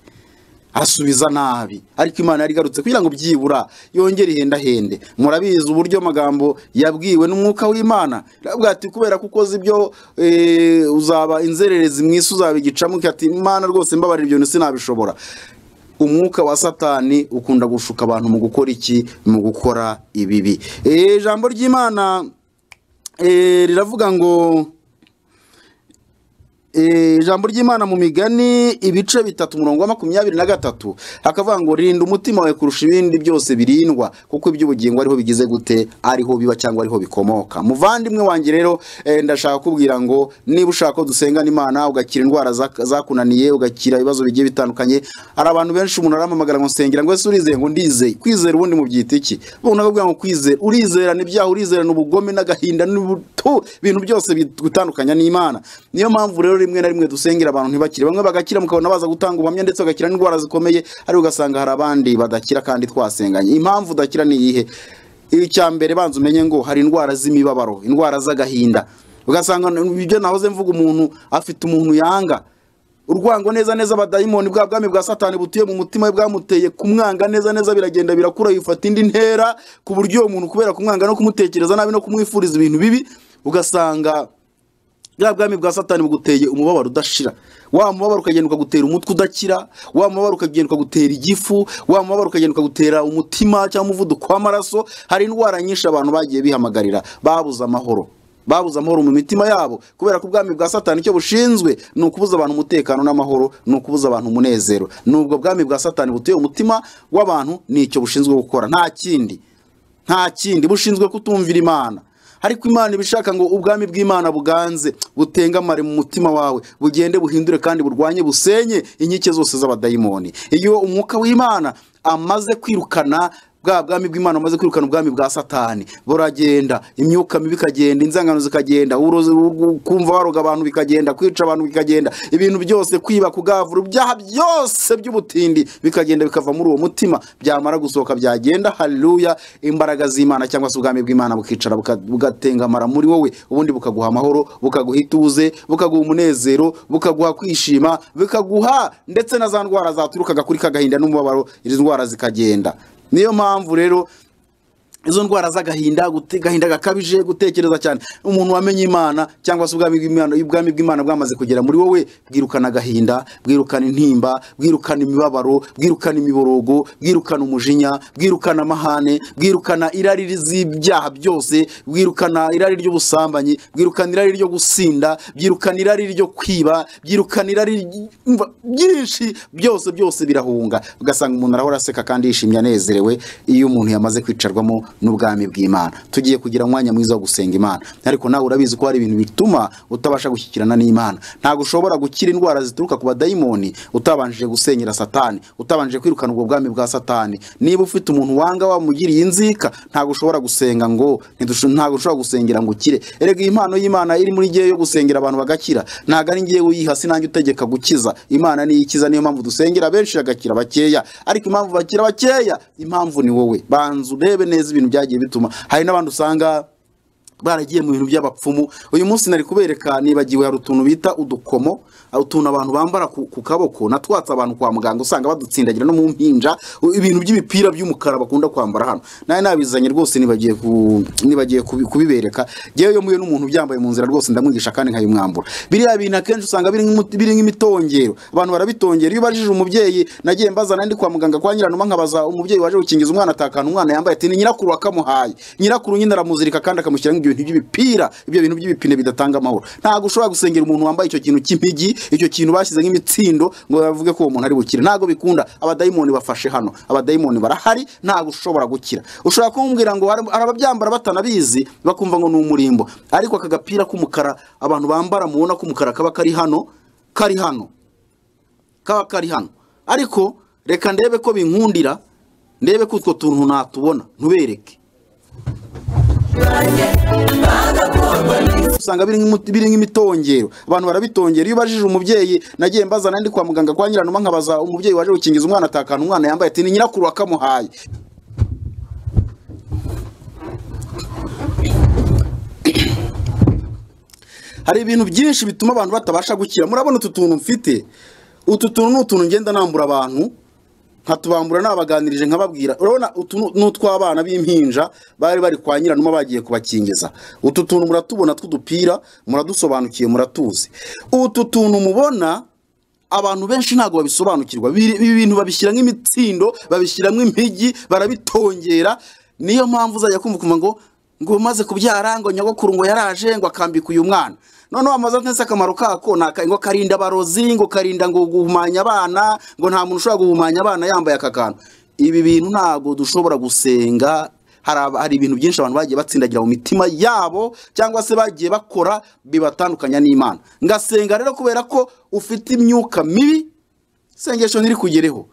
asubiza nabi ariko imana yari igarutse kugira ngo byibura yongere ihendahende murabizi uburyo amagambo yabwiwe n'umwuka w'imana iravuga ati kubera ko ukoze ibyo eh, uzaba inzererezi mu isi uzaba igicamuke ati imana rwose mbabarira ibyo sinabishobora umwuka wa satani ukunda gushuka abantu mu gukora iki mu gukora ibibi Eh, ijambo ry'imana eh, riravuga ngo Eh, Eh, ijambo ry'imana mu migani ibice bitatu umurongo wa makumyabiri na gatatu hakavuga ngo rinda umutima wawe kurusha ibindi byose birindwa kuko iby'ubugingo ariho bigize gute ariho biba cyangwa ariho bikomoka muvandimwe wanjye rero eh, ndashaka kubwira ngo niba ushaka ko dusengana imana ugakira indwara zak- zakunaniye ugakira ibibazo bigiye bitandukanye hari abantu benshi umuntu arampamagara ngo nsengera ngo ese urizeye ngo ndizeye kwizera ubundi mu byita iki ubu nakubwira ngo kwizera urizerana ibyaha urizerana ubugome n'agahinda n'ubutu ibintu byose bigutandukanya n'imana niyo mpamvu rero rimwe na rimwe dusengera abantu ntibakire bamwe bagakira mukabona baza gutanga ubuhamya ndetse bagakira n'indwara zikomeye ariko ugasanga hari abandi badakira kandi twasenganye impamvu udakira ni iyihe icya mbere banza umenye ngo hari indwara z'imibabaro indwara z'agahinda ugasanga ibyo nahoze mvuga umuntu afite umuntu yanga urwango neza neza abadayimoni bwa bwami bwa satani butuye mu mutima we bwamuteye kumwanga neza neza biragenda birakura yifata indi ntera ku buryo uwo muntu kubera kumwanga no kumutekereza nabi no kumwifuriza ibintu bibi ugasanga bwa bwami bwa satani buguteye umubabaro udashira wa mubabaro ukagenda ukagutera umutwe udakira wa mubabaro ukagenda ukagutera igifu wa mubabaro ukagenda ukagutera umutima cyangwa umuvuduko w'amaraso hari indwara nyinshi abantu bagiye bihamagarira babuze amahoro babuze amahoro mu mitima yabo kubera ko ubwami bwa satani icyo bushinzwe ni ukubuza abantu umutekano n'amahoro ni ukubuza abantu umunezero n'ubwo bwami bwa satani butuye umutima w'abantu ni icyo bushinzwe gukora nta kindi nta kindi bushinzwe kutumvira imana ariko imana ibishaka ngo ubwami bw'imana buganze butengamare mu mutima wawe bugende buhindure kandi burwanye busenye inkike zose z'abadayimoni iyo umwuka w'imana amaze kwirukana bwa bwami bw'imana amaze kwirukana ubwami bwa satani buragenda imyuka mibi ikagenda inzangano zikagenda uburozi bu- kumva waroga abantu bikagenda kwica abantu bikagenda ibintu byose kwiba kugavura ibyaha byose by'ubutindi bikagenda bikava muri uwo mutima byamara gusohoka byagenda haleluya imbaraga z'imana cyangwa se ubwami bw'imana bukicara buka- bugatengamara muri wowe ubundi bukaguha amahoro bukaguha ituze bukaguha umunezero bukaguha kwishima bukaguha ndetse na za ndwara zaturukaga kuri kagahinda n'umubabaro izi ndwara zikagenda niyo mpamvu rero izo ndwara z'agahinda gute- agahinda gakabije gutekereza cyane umuntu wamenye imana cyangwa se ubwami bw'imana ubwami bw'imana bwamaze kugera muri wowe bwirukana agahinda bwirukana intimba bwirukana imibabaro bwirukana imiborogo bwirukana umujinya bwirukana amahane bwirukana irari z'ibyaha byose bwirukana irari ry'ubusambanyi bwirukana irari ryo gusinda byirukana irari ryo kwiba byirukana irari ry- umva, byinshi byose byose birahunga ugasanga umuntu arahora aseka kandi yishimye anezerewe iyo umuntu yamaze kwicarwamo n'ubwami bw'imana tugiye kugira umwanya mwiza wo gusenga imana ariko nawe urabizi ko hari ibintu bituma utabasha gushyikirana n'imana ntabwo ushobora gukira indwara zituruka ku badayimoni utabanjije gusenyera satani utabanjije kwirukana ubwo bwami bwa satani niba ufite umuntu wanga wamugiriye inzika ntabwo ushobora gusenga ngo ntidusho- ntabwo ushobora gusengera ngo ukire erega iyi impano y'imana iri muri ngewe yo gusengera abantu bagakira ntabwo ari ngewe uyiha sinange utegeka gukiza imana niyo ikiza niyo mpamvu dusengera benshi bagakira bakeya ariko impamvu bakira bakeya impamvu ni wowe banza urebe neza ibintu byagiye bituma hari n'abandi usanga baragiye mu bintu by'abapfumu uyu munsi nari kubereka nibagiwe hari utuntu bita udukomo ah, utuntu abantu bambara ku, ku kaboko natwatse abantu kwa muganga usanga badutsindagira no mu mpinja u- ibintu by'imipira by'umukara bakunda kwambara hano nawe nabizanye rwose nibagiye ku, nibagiye kubi- kubibereka ngewe iyo mpuye n'umuntu byambaye mu nzira rwose ndamwigisha kandi nkayimwambura biriya bintu akenshi usanga biri nk'imu- biri nk'imitongero abantu barabitongera iyo ubajije umubyeyi nagiye mbazana ndi kwa muganga kwa nyiranuma nkabaza umubyeyi waje gukingiza umwana atakana umwana yambaye ati ni nyirakuru wakamuhaye nyirakuru nyine aramuzirika kandi akamushyiramo ibyo bintu by'ibipira ibyo bintu by'ibipine bidatanga amahoro ntabwo ushobora gusengera umuntu wambaye icyo kintu cy'impigi icyo kintu bashyize nk'imitsindo ngo bavuge ko uwo muntu ari bukire ntabwo bikunda abadayimoni bafashe hano abadayimoni barahari ntabwo ushobora gukira ushobora kumubwira ngo hari hari ababyambara batanabizi bakumva ngo ni umurimbo ariko aka gapira k'umukara abantu bambara mubona k'umukara kaba kari hano kari hano kaba kari hano ariko reka ndebe ko binkundira ndebe ko utwo tuntu natubona ntubereke usanga biri nk'imu- biri nk'imitongero abantu barabitongera iyo ubajije umubyeyi nagiye mbazana ndi kwa muganga kwa nyiranuma nkabaza umubyeyi waje gukingiza umwana atakana umwana yambaye ati ni nyirakuru wakamuhaye hari ibintu byinshi bituma abantu batabasha gukira murabona utu tuntu mfite utu tuntu ni utuntu ngenda nambura abantu nkatubambura nabaganirije nkababwira urabona utu ni- ni utw'abana b'impinja bari bari kwa nyiranuma bagiye kubakingiza utu tuntu muratubona tw'udupira muradusobanukiye muratuzi utu tuntu mubona abantu benshi ntabwo babisobanukirwa Biri- ibi bintu babishyira nk'imitsindo babishyiramo impigi barabitongera niyo mpamvu uzajya kumva ukumva ngo ngo maze kubyara ngo nyogokuru ngo yaraje ngo akambika uyu mwana noneho amazu atatse akamaro kako ni aka- ngo karinda abarozi ngo karinda ngo guhumanya abana ngo nta muntu ushobora guhumanya abana yambaye aka kantu ibi bintu ntabwo dushobora gusenga hari aba- hari ibintu byinshi abantu bagiye batsindagira mu mitima yabo cyangwa se bagiye bakora bibatandukanya n'imana ngasenga rero kubera ko ufite imyuka mibi isengesho ntiri kugereho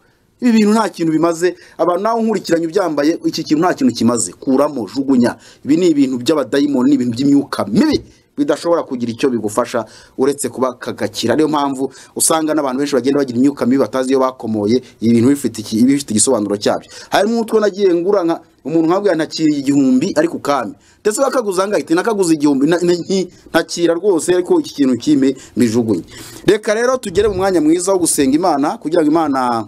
ibi bintu nta kintu bimaze abantu nawe nkurikiranye ubyambaye iki kintu nta kintu kimaze kuramo jugunya ibi ni ibintu by'abadayimoni ni ibintu by'imyuka mibi bidashobora kugira icyo bigufasha uretse kuba kagakira niyo mpamvu usanga n'abantu benshi bagenda bagira imyuka mibi batazi iyo bakomoye ibi bintu bifite iki- ibi bifite igisobanuro cyabyo harimo utwo nagiye ngura nka umuntu nkabwira ntakiriye igihumbi ariko ukame ndetse bakaguza ngahita nakaguza igihumbi na- na- nki- ntakira rwose ariko iki kintu kime mbijugunye reka rero tugere mu mwanya mwiza wo gusenga imana kugira ngo imana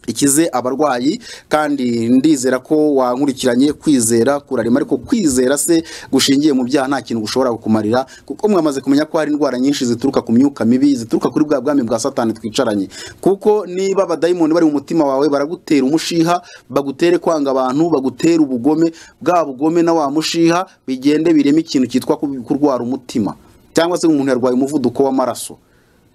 ikize abarwayi kandi ndizera ko wankurikiranye kwizera kurarema ariko kwizera se gushingiye mu byaha nta kintu gushobora kukumarira kuko mwamaze kumenya ko hari indwara nyinshi zituruka ku myuka mibi zituruka kuri bwa bwami bwa satani twicaranye kuko niba abadayimoni bari mu mutima wawe baragutera umushiha bagutere kwanga abantu bagutere ubugome bwa bugome na wa mushiha bigende bireme ikintu cyitwa ku- kurwara umutima cyangwa se umuntu yarwaye umuvuduko w'amaraso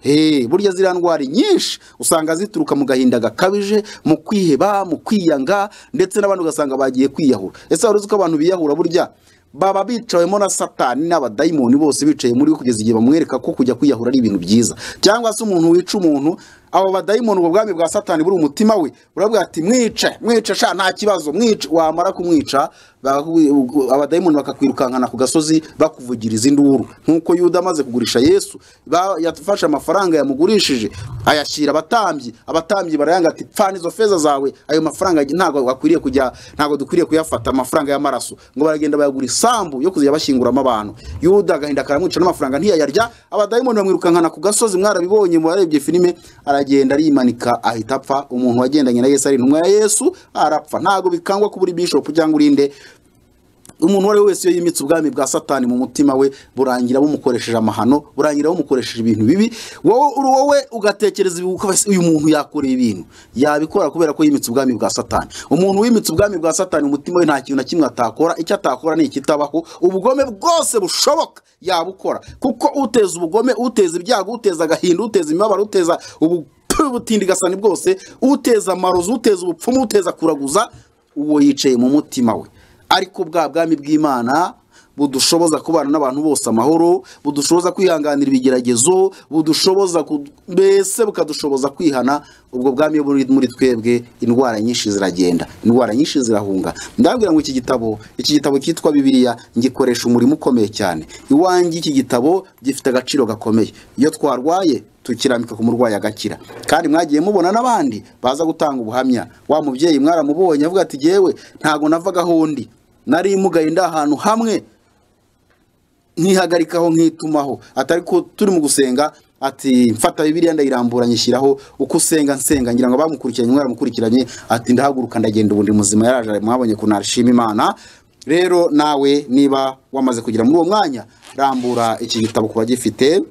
Hey, burya ziriya ndwara nyinshi usanga zituruka mu gahinda gakabije mu kwiheba mu kwiyanga ndetse n'abantu ugasanga bagiye kwiyahura ese wari uzi ko abantu biyahura burya baba bicawemo na satani n'abadayimoni bose bicaye muri we kugeza igihe bamwereka ko kujya kwiyahura ari ibintu byiza cyangwa se umuntu wica umuntu abo badayimoni ubwo bwami bwa satani buri umutima we urabwira ati mwice mwice sha nta kibazo mwice wamara kumwica bahu- abadayimoni bakakwirukankana ku gasozi bakuvugiriza induru nk'uko yuda amaze kugurisha yesu ba- yafashe amafaranga yamugurishije ayashyira abatambyi abatambyi barayanga ati pfana izo feza zawe ayo mafaranga ntabwo wakwiriye kujya ntabwo dukwiriye kuyafata amafaranga y'amaraso ngo baragenda bayagura isambu yo kuzajya bashyinguramo abantu yuda agahinda karamwica n'amafaranga ntiyayarya abadayimoni bamwirukankana ku gasozi mwarabibonye mu barebye filime aragenda arimanika ahita apfa umuntu wagendanye na yesu ari intumwa ya yesu arapfa ntabwo bikangwa ko uri bishop cyangwa urinde umuntu uwo ari we wese iyo yimitse ubwami bwa satani mu mutima we burangira bumukoresheje amahano burangira bumukoresheje ibintu bibi wowe uri wowe ugatekereza ibi ukavuga se, uyu muntu yakora ibintu yabikora kubera ko yimitse ubwami bwa satani umuntu wimitse ubwami bwa satani mu mutima we nta kintu na kimwe atakora icyo atakora ni ikitabaho ubugome bwose bushoboka yabukora kuko uteza ubugome uteza ibyago uteza agahinda uteza imibabaro uteza ubu ubutindigasani bwose uteza amarozi uteza ubupfumu uteza kuraguza uwo yicaye mu mutima we ariko bwa bwami bw'imana budushoboza kubana n'abantu bose amahoro budushoboza kwihanganira ibigeragezo budushoboza ku- mbese bukadushoboza kwihana ubwo bwami iyo buri muri twebwe indwara nyinshi ziragenda indwara nyinshi zirahunga ndabwira ngo iki gitabo iki gitabo cyitwa bibiliya ngikoresha umurimo ukomeye cyane iwanjye iki gitabo gifite agaciro gakomeye iyo twarwaye tukirambika ku murwayi agakira kandi mwagiye mubona n'abandi baza gutanga ubuhamya wa mubyeyi mwaramubonye avuga ati jyewe ntago navagaho ndi nari mugaye ndi ahantu hamwe nkihagarikaho nkitumaho atari ko turi mu gusenga ati mfata bibiliya ndayirambura nyishyiraho uko usenga nsenga ngira ngo abamukurikiranye mwaramukurikiranye ati ndahaguruka ndagenda ubundi muzima yaraje mwabonye kunara nashima imana rero nawe niba wamaze kugera muri uwo mwanya rambura iki gitabo ku bagifite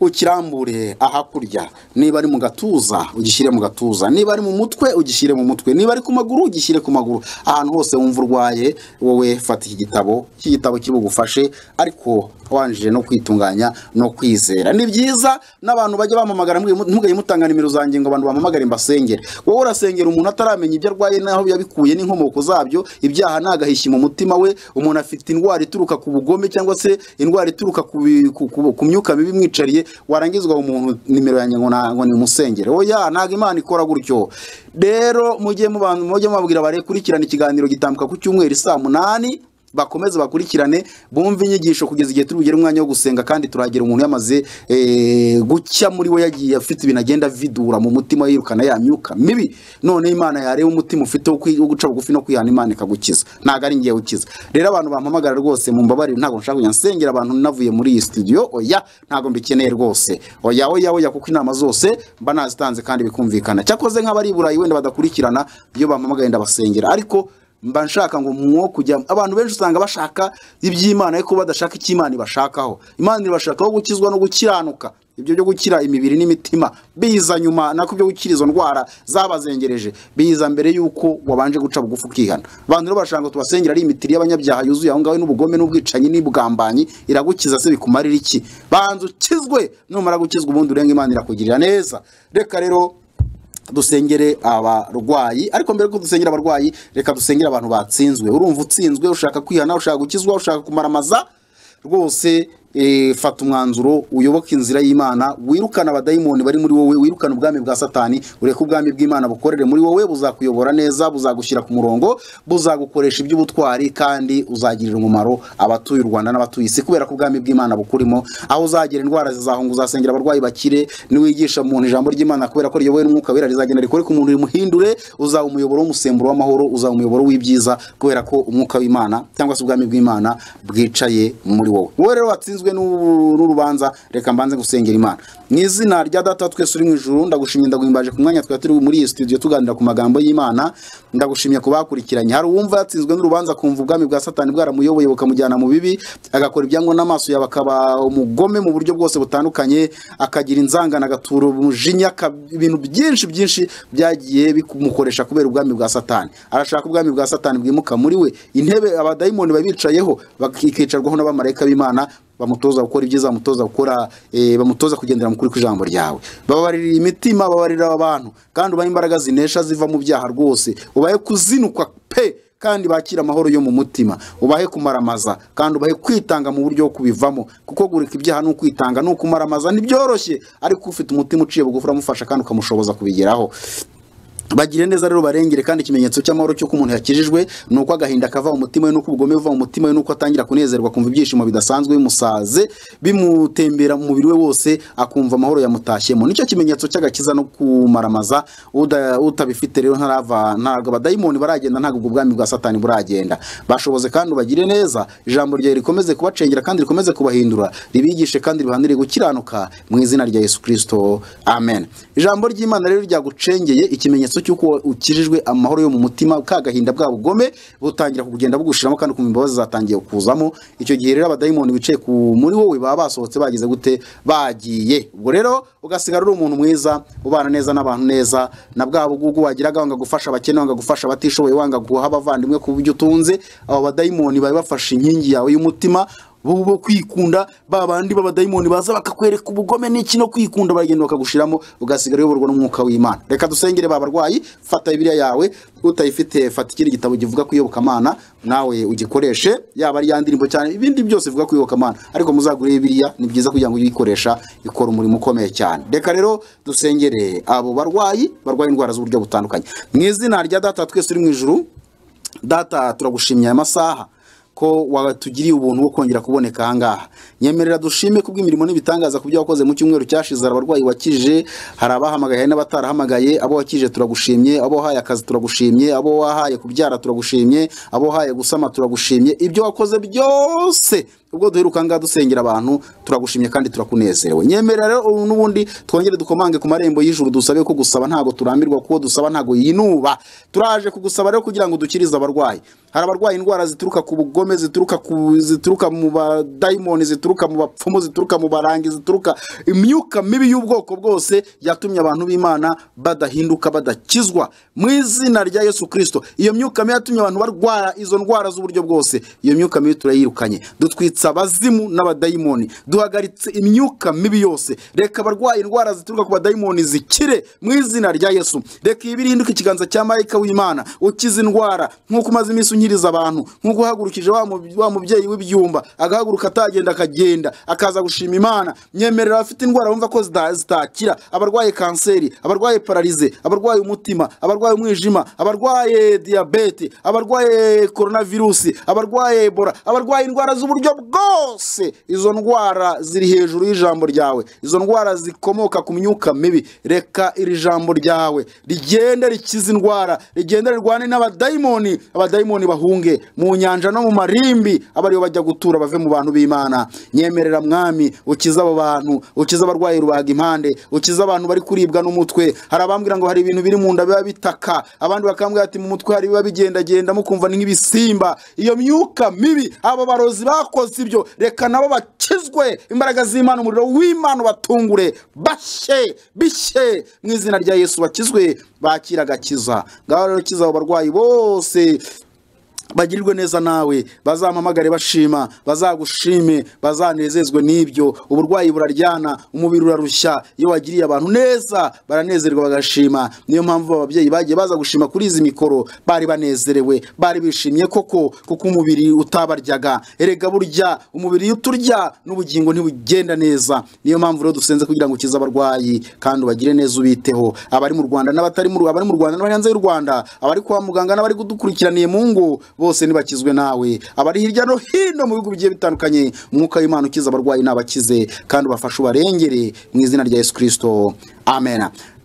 ukirambure ahakurya niba ari mu gatuza ugishyire mu gatuza niba ari mu mutwe ugishyire mu mutwe niba ari ku maguru ugishyire ku maguru ahantu hose wumva urwaye wowe fata iki gitabo iki gitabo kiri bugufashe ariko wanjije no kwitunganya no kwizera ni byiza n'abantu bajya bamamagara ntimugahita ntimugahite mutanga nimero zanjye ngo abantu bamamagare mbasengere wowe urasengera umuntu ataramenya ibyo arwaye n'aho yabikuye n'inkomoko zabyo ibyaha ntagahishi mu mutima we umuntu afite indwara ituruka ku bugome cyangwa se indwara ituruka ku, bi- ku, ku, ku myuka mibi imwicariye warangizwa umuntu nimero yanjye ngo na- ngo ni musengere oya ntabwo imana ikora gutyo rero mujye mubanza mujye mubabwira barekurikirana ikiganiro gitambuka ku cyumweru saa munani bakomeze bakurikirane bumve inyigisho kugeza igihe turi bugere umwanya wo gusenga kandi turagira umuntu yamaze eh, gucya muri we yagiye afite ibintu agenda vidura mu mutima yirukana ya myuka mibi none imana yareba umutima ufite wo kwi- wo guca bugufi no kwihana imana ikagukiza ntabwo ari ngiye ukiza rero abantu bampamagara rwose mu mbabarire ntabwo nshaka kujya nsengera abantu navuye muri iyi studio oya ntabwo mbikeneye rwose oya oya oya kuko inama zose mba nazitanze kandi bikumvikana cyakoze nk'abari i burayi wenda badakurikirana iyo bampamagaye ndabasengera ariko mba nshaka ngo mwo kujya abantu benshi usanga bashaka iby'imana ariko badashaka icy'imana ibashakaho imana ibashakaho gukizwa no gukiranuka ibyo byo gukira imibiri n'imitima biza nyuma nako ibyo gukira izo ndwara zabazengereje biza mbere y'uko wabanje guca bugufi ukihana abantu rero barashaka ngo tubasengere ari imitiri y'abanyabyaha yuzuye aho ngaho n'ubugome n'ubwicanyi n'ubwambanyi iragukiza se bikumarira iki banza ukizwe numara gukizwa ubundi urenga imana irakugirira neza reka rero dusengere abarwayi ariko mbere ko dusengera abarwayi reka dusengere abantu batsinzwe urumva utsinzwe ushaka kwihana ushaka gukizwa ushaka kumaramaza rwose eh, fata umwanzuro uyoboke inzira y'imana wirukane abadayimoni bari muri wowe wirukane ubwami bwa satani ureke ubwami bw'imana bukorere muri wowe buzakuyobora neza buzagushyira ku murongo buzagukoresha iby'ubutwari kandi uzagirira umumaro abatuye u rwanda n'abatuye isi kubera ko ubwami bw'imana bukurimo aho uzagira indwara zizahunga uzasengera abarwayi bakire niwigisha umuntu ijambo ry'imana kubera ko riyobowe n'umwuka wera rizagenda rikore ku muntu rimuhindure uzaba umuyoboro w'umusemburo w'amahoro uzaba umuyoboro w'ibyiza kubera ko umwuka w'imana cyangwa se ubwami bw'imana bwicaye muri wowe wowe rero watsinzwe n'ubu- n'urubanza reka mbanze gusengera imana mu izina rya data twese uri mu ijuru ndagushimye ndaguhimbaje ku mwanya twari turi muri iyi studio tuganira ku magambo y'imana ndagushimye ku bakurikiranye hari uwumva yatsinzwe n'urubanza akumva ubwami bwa satani bwaramuyoboye bukamujyana mu bibi agakora ibyangwa n'amaso yawe akaba umugome mu buryo bwose butandukanye akagira inzangano agatura umujinya aka- ibintu byinshi byinshi byagiye bimukoresha kubera ubwami bwa satani arashaka ubwami bwa satani bwimuka muri we intebe abadayimoni babicayeho bakicarwaho n'abamarayika b'imana bamutoza gukora ibyiza bamutoza gukora eh, bamutoza kugendera mu kuri kw'ijambo ryawe bababarira imitima bababarira abantu kandi ubahe imbaraga zinesha ziva mu byaha rwose ubahe kuzinukwa pe kandi bakira amahoro yo mu mutima ubahe kumaramaza kandi ubahe kwitanga mu buryo bwo kubivamo kuko gurika ibyaha ni ukwitanga ni ukumaramaza ntibyoroshye ariko ufite umutima uciye bugufi uramufasha kandi ukamushoboza kubigeraho bagire neza rero barengere kandi ikimenyetso cy'amahoro cy'uko umuntu yakijijwe ni uko agahinda kava mu mutima we n'uko ubugome buva mu mutima we n'uko atangira kunezerwa akumva ibyishimo bidasanzwe bimusaze bimutembera mu mubiri we wose akumva amahoro yamutashyemo nicyo kimenyetso cy'agakiza no kumaramaza Uda- utabifite rero ntarava ntabwo abadayimoni baragenda ntabwo ubwo bwami bwa satani buragenda bashoboze kandi ubagire neza ijambo ryawe rikomeze kubacengera kandi rikomeze kubahindura ribigishe kandi ribahanire gukiranuka mu izina rya yesu kirisito amen ijambo ry'imana rero ryagucengeye ikimenyetso cy'uko ukijijwe amahoro yo mu mutima ka gahinda bwa bugome butangira kugenda bugushiramo kandi ukumva imbabazi zatangiye kuzamo icyo gihe rero abadayimoni bicaye ku muri wowe baba basohotse bagize gute bagiye ubwo rero ugasigara uri umuntu mwiza ubana neza n'abantu neza na bwa bugugu wagiraga wanga gufasha abakene wanga gufasha abatishoboye wanga guha abavandimwe ku buryo utunze abo badayimoni bari bafashe inkingi yawe y'umutima bo bo kwikunda ba bandi b'abadayimoni baza bakakwereka ubugome n'iki no kwikunda baragenda bakagushiramo ugasigara uyoborwa n'umwuka w'imana reka dusengere ba barwayi fata bibiliya yawe utayifite fata ikindi gitabo kivuga ku iyobokamana nawe ugikoreshe yaba ari ya ndirimbo cyane ibindi byose bivuga ku iyobokamana ariko muzagure bibiliya ni byiza kugira ngo uyikoresha ikora umurimo ukomeye cyane reka rero dusengere abo barwayi barwaye indwara z'uburyo butandukanye mu izina rya data twese uri mu ijuru data turagushimye aya masaha ko watugiriye ubuntu bwo kongera kuboneka ahangaha nyemerera dushime kubw'imirimo n'ibitangaza ku byo wakoze mu cyumweru cyashize hari abarwayi wakije hari abahamagaye hari n'abatarahamagaye abo wakije turagushimye abo wahaye akazi turagushimye abo wahaye kubyara turagushimye abo wahaye gusama turagushimye ibyo wakoze byose ubwo duheruka ngaha dusengera abantu turagushimye kandi turakunezerewe nyemerera rero ubu n'ubundi twongere dukomange ku marembo y'ijuru dusabe ko gusaba ntabwo turambirwa kuko dusaba ntabwo yinuba turaje kugusaba rero kugira ngo dukirize abarwayi hari abarwaye indwara zituruka ku bugome zituruka ku zituruka mu badayimoni zituruka mu bapfumu zituruka mu barangi zituruka imyuka mibi y'ubwoko bwose yatumye abantu b'imana badahinduka badakizwa mu izina rya yesu kirisito iyo myuka mibi yatumye abantu barwara izo ndwara z'uburyo bwose iyo myuka mibi turayirukanye dutwitsa abazimu n'abadayimoni duhagaritse imyuka mibi yose reka abarwaye indwara zituruka ku badayimoni zikire mu izina rya yesu reka ibi ihinduke ikiganza cya marayika w'imana ukiza indwara nk'uko umaze iminsi unyiriza abantu nk'uko uhagurukije wa mu- wa mubyeyi w'ibyumba agahaguruka atagenda akagenda akaza gushima imana nyemerera abafite indwara bumva ko zita- zitakira abarwaye kanseri abarwaye pararize abarwaye umutima abarwaye umwijima abarwaye diyabete abarwaye koronavirusi abarwaye ebora abarwaye indwara z'uburyo bwose izo ndwara ziri hejuru y'ijambo ryawe izo ndwara zikomoka ku myuka mibi reka iri jambo ryawe rigende rikize indwara rigende rirwane n'abadayimoni abadayimoni bahunge mu nyanja no mu mare abarimbi aba aribo bajya gutura bave mu bantu b'imana nyemerera mwami ukiza abo bantu ukiza abarwayi rubaga impande ukiza abantu bari kuribwa n'umutwe hari abambwira ngo hari ibintu biri mu nda biba bitaka abandi bakambwira ati mu mutwe hari ibiba bigendagenda mukumva ni nk'ibisimba iyo myuka mibi abo barozi bakoze ibyo reka nabo bakizwe imbaraga z'imana umuriro w'imana batungure bashye bishye mu izina rya yesu bakizwe bakira agakiza ngaho rero kiza abo barwayi bose bagirirwe neza nawe bazampamagare bashima bazagushime bazanezezwe n'ibyo uburwayi buraryana umubiri urarushya iyo wagiriye abantu neza baranezerwa bagashima niyo mpamvu ababyeyi bagiye baza gushima kuri izi mikoro bari banezerewe bari bishimye koko kuko umubiri utabaryaga erega burya umubiri iyo uturya n'ubugingo ntibugenda neza niyo mpamvu rero dusenze kugira ngo ukize abarwayi kandi ubagire neza ubiteho abari mu rwanda n'abatari mu abari mu rwanda n'abari hanze y'u rwanda abari kwa muganga n'abari kudukurikiraniye mu ngo bose nibakizwe nawe abari hirya no hino mu bihugu bigiye bitandukanye umwuka w'imana ukiza abarwayi n'abakize kandi ubafashe ubarengere mu izina rya yesu kirisito amen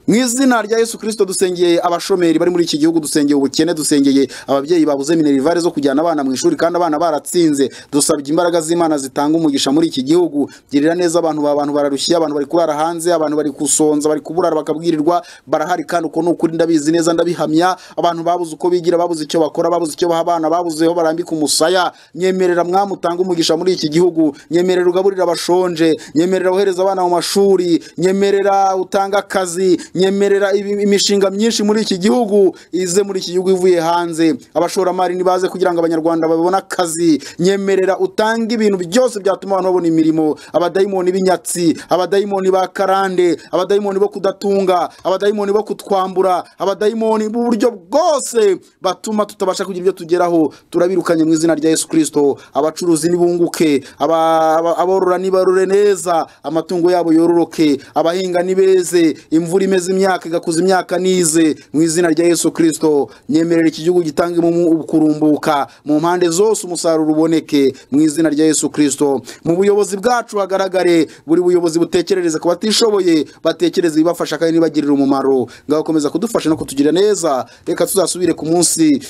mu izina rya yesu kirisito dusengeye abashomeri bari muri iki gihugu dusengeye ubukene dusengeye ababyeyi babuze minerivare zo kujyana abana mu ishuri kandi abana baratsinze dusabye imbaraga z'imana zitanga umugisha muri iki gihugu girira neza abantu ba bantu bararushye abantu bari kurara hanze abantu bari gusonza bari kuburara bakabwirirwa barahari kandi uko ni ukuri ndabizi neza ndabihamya abantu babuze uko bigira babuze icyo bakora babuze icyo baha abana babuze aho barambika umusaya nyemerera mwamu utanga umugisha muri iki gihugu nyemerera ugaburira abashonje nyemerera wohereza abana mu mashuri nyemerera utanga akazi nyemerera ibi- imishinga myinshi muri iki gihugu ize muri iki gihugu ivuye hanze abashoramari nibaze kugira ngo abanyarwanda babone akazi nyemerera utange ibintu byose byatuma abantu babona imirimo abadayimoni b'inyatsi abadayimoni ba karande abadayimoni bo kudatunga abadayimoni bo kutwambura abadayimoni b'uburyo bwose batuma tutabasha kugira ibyo tugeraho turabirukanye mu izina rya yesu kirisito abacuruzi nibunguke aba- aba- aborora nibarure neza amatungo yabo yororoke abahinga nibeze imvura imeze imyaka igakuza imyaka nize mu izina rya yesu kirisito nyemerera iki gihugu gitange mu kurumbuka mu mpande zose umusaruro uboneke mu izina rya yesu kirisito mu buyobozi bwacu hagaragare buri buyobozi butekerereza ku batishoboye batekereza ibibafasha kandi nibagirira umumaro ngakomeza kudufasha no kutugira neza reka tuzasubire ku munsi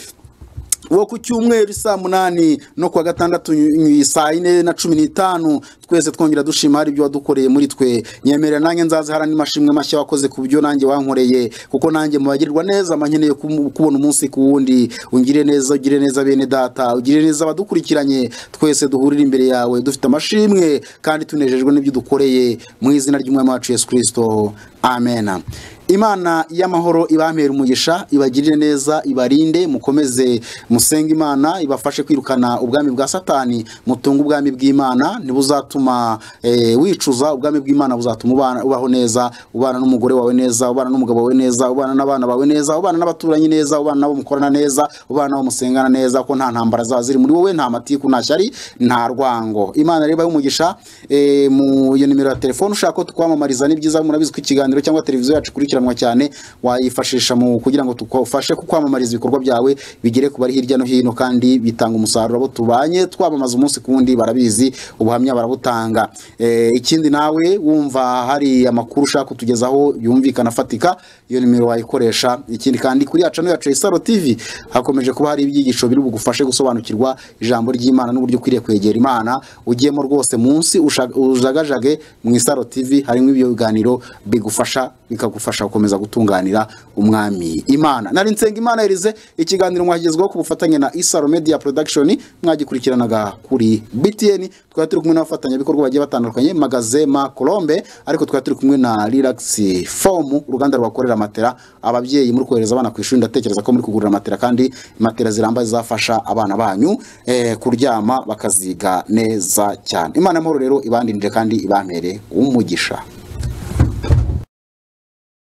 wo ku cyumweru saa munani no kuwa gatandatu ny- saa yine na cumi n'itanu twese twongera dushima hari ibyo wadukoreye muri twe nyemerera nanjye nzaziharana imashimwe mashya wakoze ku byo nanjye wankoreye kuko nanjye mu bagirirwa neza mba nkeneye kumu- kubona umunsi ku wundi ungire neza ugire neza bene data ugire neza abadukurikiranye twese duhurire imbere yawe dufite amashimwe kandi tunejejwe n'ibyo udukoreye mu izina ry'umwami wacu yesu kirisito amena imana y'amahoro ibambere umugisha ibagirire neza ibarinde mukomeze musenge imana ibafashe kwirukana ubwami bwa satani mutunge ubwami bw'imana ntibuzatuma eh, wicuza ubwami bw'imana buzatuma ubana- ubaho neza ubana n'umugore wawe neza ubana n'umugabo wawe neza ubana n'abana bawe neza ubana n'abaturanyi neza ubana nabo mukorana neza ubana nabo musengana neza ko nta ntambara zaba ziri muri wowe nta matiku nta shyari nta rwango imana rero ibahe umugisha eh, mu iyo nimero ya telefone ushaka ko tukwamamariza ni byiza murabizi ko ikiganiro cyangwa televiziyo yacu ikurikiranwa cyane wayifashisha mu kugira ngo tugufashe ku kwamamariza ibikorwa byawe bigere ku bari hirya no hino kandi bitanga umusaruro abo tubanye twamamaza umunsi ku wundi barabizi ubuhamya barabutanga Eh, ikindi nawe wumva hari amakuru ushaka kutugezaho yumvikana afatika iyo nimero wayikoresha ikindi kandi kuri yacu yacu ya Isaro TV hakomeje kuba hari ibyigisho biri bugufashe gusobanukirwa ijambo ry'Imana n'uburyo ukwiriye kwegera Imana ugiyemo rwose munsi usha- ujagajage mu Isaro TV harimo ibyo biganiro bigufasha bikagufasha gukomeza gutunganira umwami Imana nari nsenga Imana Erize ikiganiro mwagezweho ku bufatanye na Isaro Media Production mwagikurikiranaga kuri BTN twari turi kumwe n'abafatanyabikorwa bagiye batandukanye Magazema Colombe ariko twari turi kumwe na Relax Form uruganda rwakorera matera ababyeyi muri kohereza abana ku ishuri ndatekereza ko muri kugurira matera kandi matera zirambaye zafasha abana banyu eh, kuryama bakaziga neza cyane imana amahoro rero ibandindire kandi ibampere umugisha